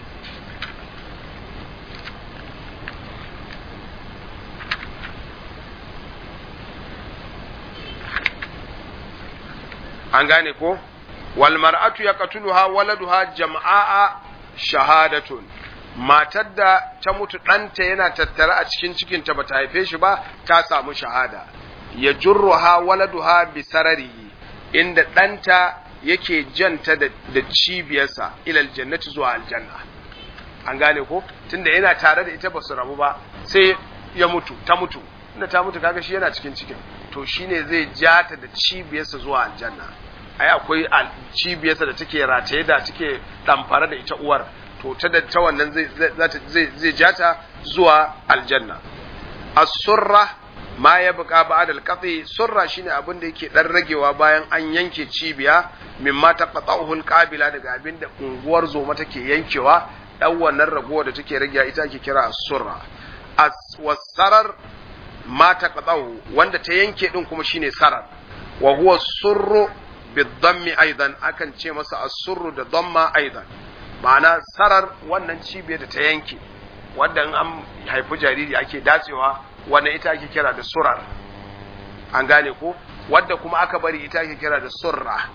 an gane ko wal mar'atu yaqtuluha waladuha jam'a shahadatun matar da ta mutu ɗanta yana tattare a cikin cikinta ba ta haife shi ba ta samu shahada ya jurruha waladuha bi sararihi inda ɗanta yake janta da, da cibiyarsa ilal jannati zuwa aljanna an gane ko tunda yana tare da ita ba su rabu ba sai ya mutu ta mutu inda ta mutu kaga shi yana cikin cikin to shine zai ja ta da cibiyarsa zuwa aljanna ai akwai cibiyarsa da take rataye da take damfara da ita uwar to ta da ta wannan zai zai zai ja ta zuwa aljanna as-surra ma ya buka ba'da al-qati surra shine abin da yake dan ragewa bayan an yanke cibiya mimma taqata'uhu al-qabila daga abin da unguwar zoma take yankewa dan wannan ragowa da take rage ita ake kira as-surra as-wasarar ma taqata'uhu wanda ta yanke din kuma shine sarar wa huwa surru bidammi aidan akan ce masa as-surru da damma aidan ma'ana sarar wannan cibiyar da ta yanke wanda in an haifi jariri ake datsewa wannan ita ake kira da surar an gane ko wadda kuma aka bari ita ake kira da surra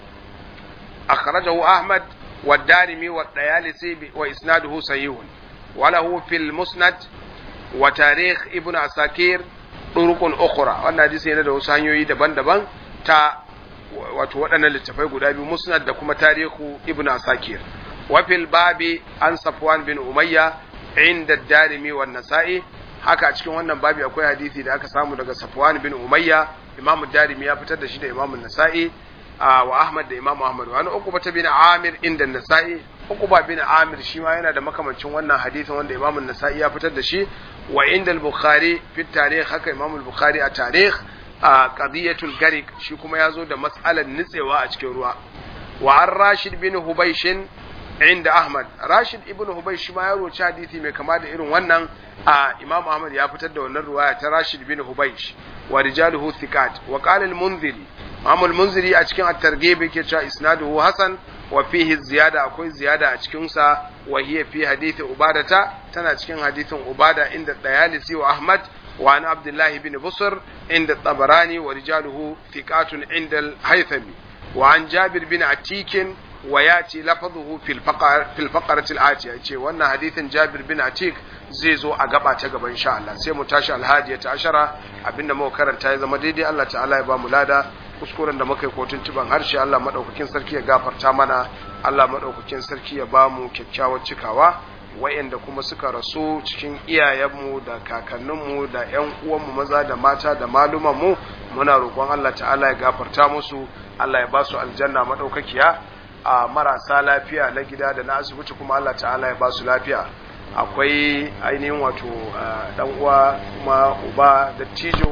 akhrajahu ahmad wa darimi wa dayalisi wa isnaduhu sahihun wa lahu fil musnad wa tarikh ibnu asakir turukun ukhra wannan hadisi yana da wasu hanyoyi daban-daban ta wato waɗannan littafai guda biyu musnad da kuma tarihu ibnu asakir وفي الباب عن صفوان بن أمية عند الدارمي والنسائي haka a cikin wannan babi akwai hadisi da aka samu daga Safwan bin Umayya Imam Darimi ya fitar da shi da Imam Nasa'i wa Ahmad da Imam Ahmad wani Uqba ta bin Amir inda Nasa'i Uqba bin Amir shi ma yana da makamancin wannan hadisin wanda Imam Nasa'i ya fitar da shi wa inda al-Bukhari fi tarikh haka Imam al-Bukhari a tarikh qadiyatul garik shi kuma ya zo da mas'alar nitsewa a cikin ruwa wa an Rashid bin Hubayshin inda Ahmad Rashid ibn Hubay shi ma ya roci hadisi mai kama da irin wannan a Imam Ahmad ya fitar da wannan ruwaya ta Rashid bin Hubaysh wa rijaluhu thiqat wa qala al-Munziri Imam al-Munziri a cikin at-Targhib yake cewa isnaduhu hasan wa fihi ziyada akwai ziyada a cikin sa wa hiya fi hadisi Ubadata tana cikin hadisin Ubada inda Dayalisi wa Ahmad wa an Abdullah ibn Busr inda Tabarani wa rijaluhu thiqatun inda al-Haythami wa an Jabir bin Atikin وياتي لفظه في الفقر في الفقره الاتيه yace wannan hadithin Jabir bin Atik zai zo a gaba ta gaba insha Allah sai mu tashi alhadiya ta ashara abinda muka karanta ya zama daidai Allah ta'ala ya ba mu lada kuskuren da muka yi kotun tuban harshe Allah madaukakin sarki ya gafarta mana Allah madaukakin sarki ya ba mu kyakkyawar cikawa wayanda kuma suka rasu cikin iyayenmu da kakanninmu da ƴan uwanmu maza da mata da malumanmu muna roƙon Allah ta'ala ya gafarta musu Allah ya ba su aljanna madaukakiya a marasa lafiya na gida da na asibiti kuma Allah ta'ala ya ba su lafiya akwai ainihin wato dan uwa kuma uba da tijo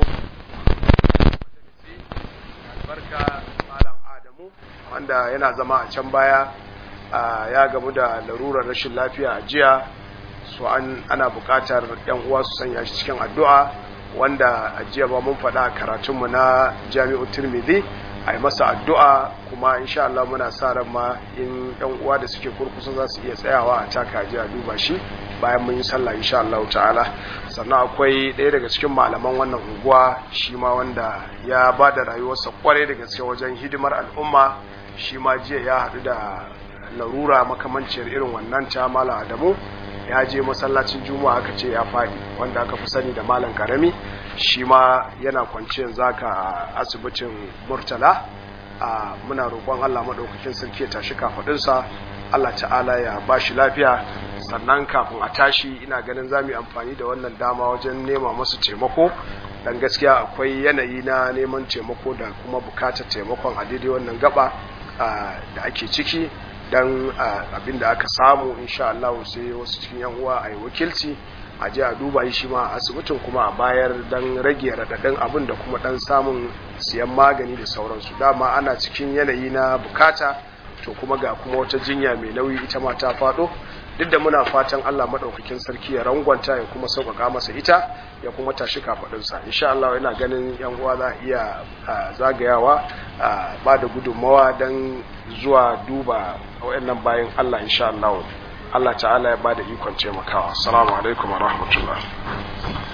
albarka malam adamu wanda yana zama a can baya ya gamu da larurar rashin lafiya a jiya so an ana buƙatar yan uwa su sanya shi cikin addu'a wanda a jiya ba mun faɗa a karatunmu na jami'u turmidi a yi masa addu'a kuma insha Allah muna sa ran ma in yan uwa da suke kurkusa za su iya tsayawa a taka ji a duba shi bayan mun yi sallah insha Allah ta'ala sannan akwai ɗaya daga cikin malaman wannan unguwa shi ma wanda ya ba da rayuwarsa kwarai da gaske wajen hidimar al'umma shi ma jiya ya haɗu da larura makamanciyar irin wannan ta malam adamu ya je masallacin juma'a aka ce ya faɗi wanda aka fi sani da malam karami shi ma yana kwance yanzu haka a asibitin murtala a muna roƙon allah maɗaukakin sarki ya tashi kafaɗinsa allah ta'ala ya ba shi lafiya sannan kafin a tashi ina ganin za mu yi amfani da wannan dama wajen nema masu taimako dan gaskiya akwai yanayi na neman taimako da kuma bukatar taimakon a daidai wannan gaba da ake ciki dan abin da aka samu insha Allah sai wasu cikin yan uwa a yi wakilci a je a duba shi ma a asibitin kuma a bayar dan rage raɗaɗin abin da kuma dan samun siyan magani da sauransu dama ana cikin yanayi na bukata to kuma ga kuma wata jinya mai nauyi ita ma ta faɗo duk da muna fatan Allah maɗaukakin sarki ya rangwanta ya kuma sauƙaƙa masa ita ya kuma tashi kafaɗinsa insha Allah yana ganin yan uwa za iya zagayawa ba da gudunmawa don zuwa duba wayannan bayan Allah insha Allah Allah ta'ala ya ba da ikon taimakawa assalamu alaikum wa rahmatullah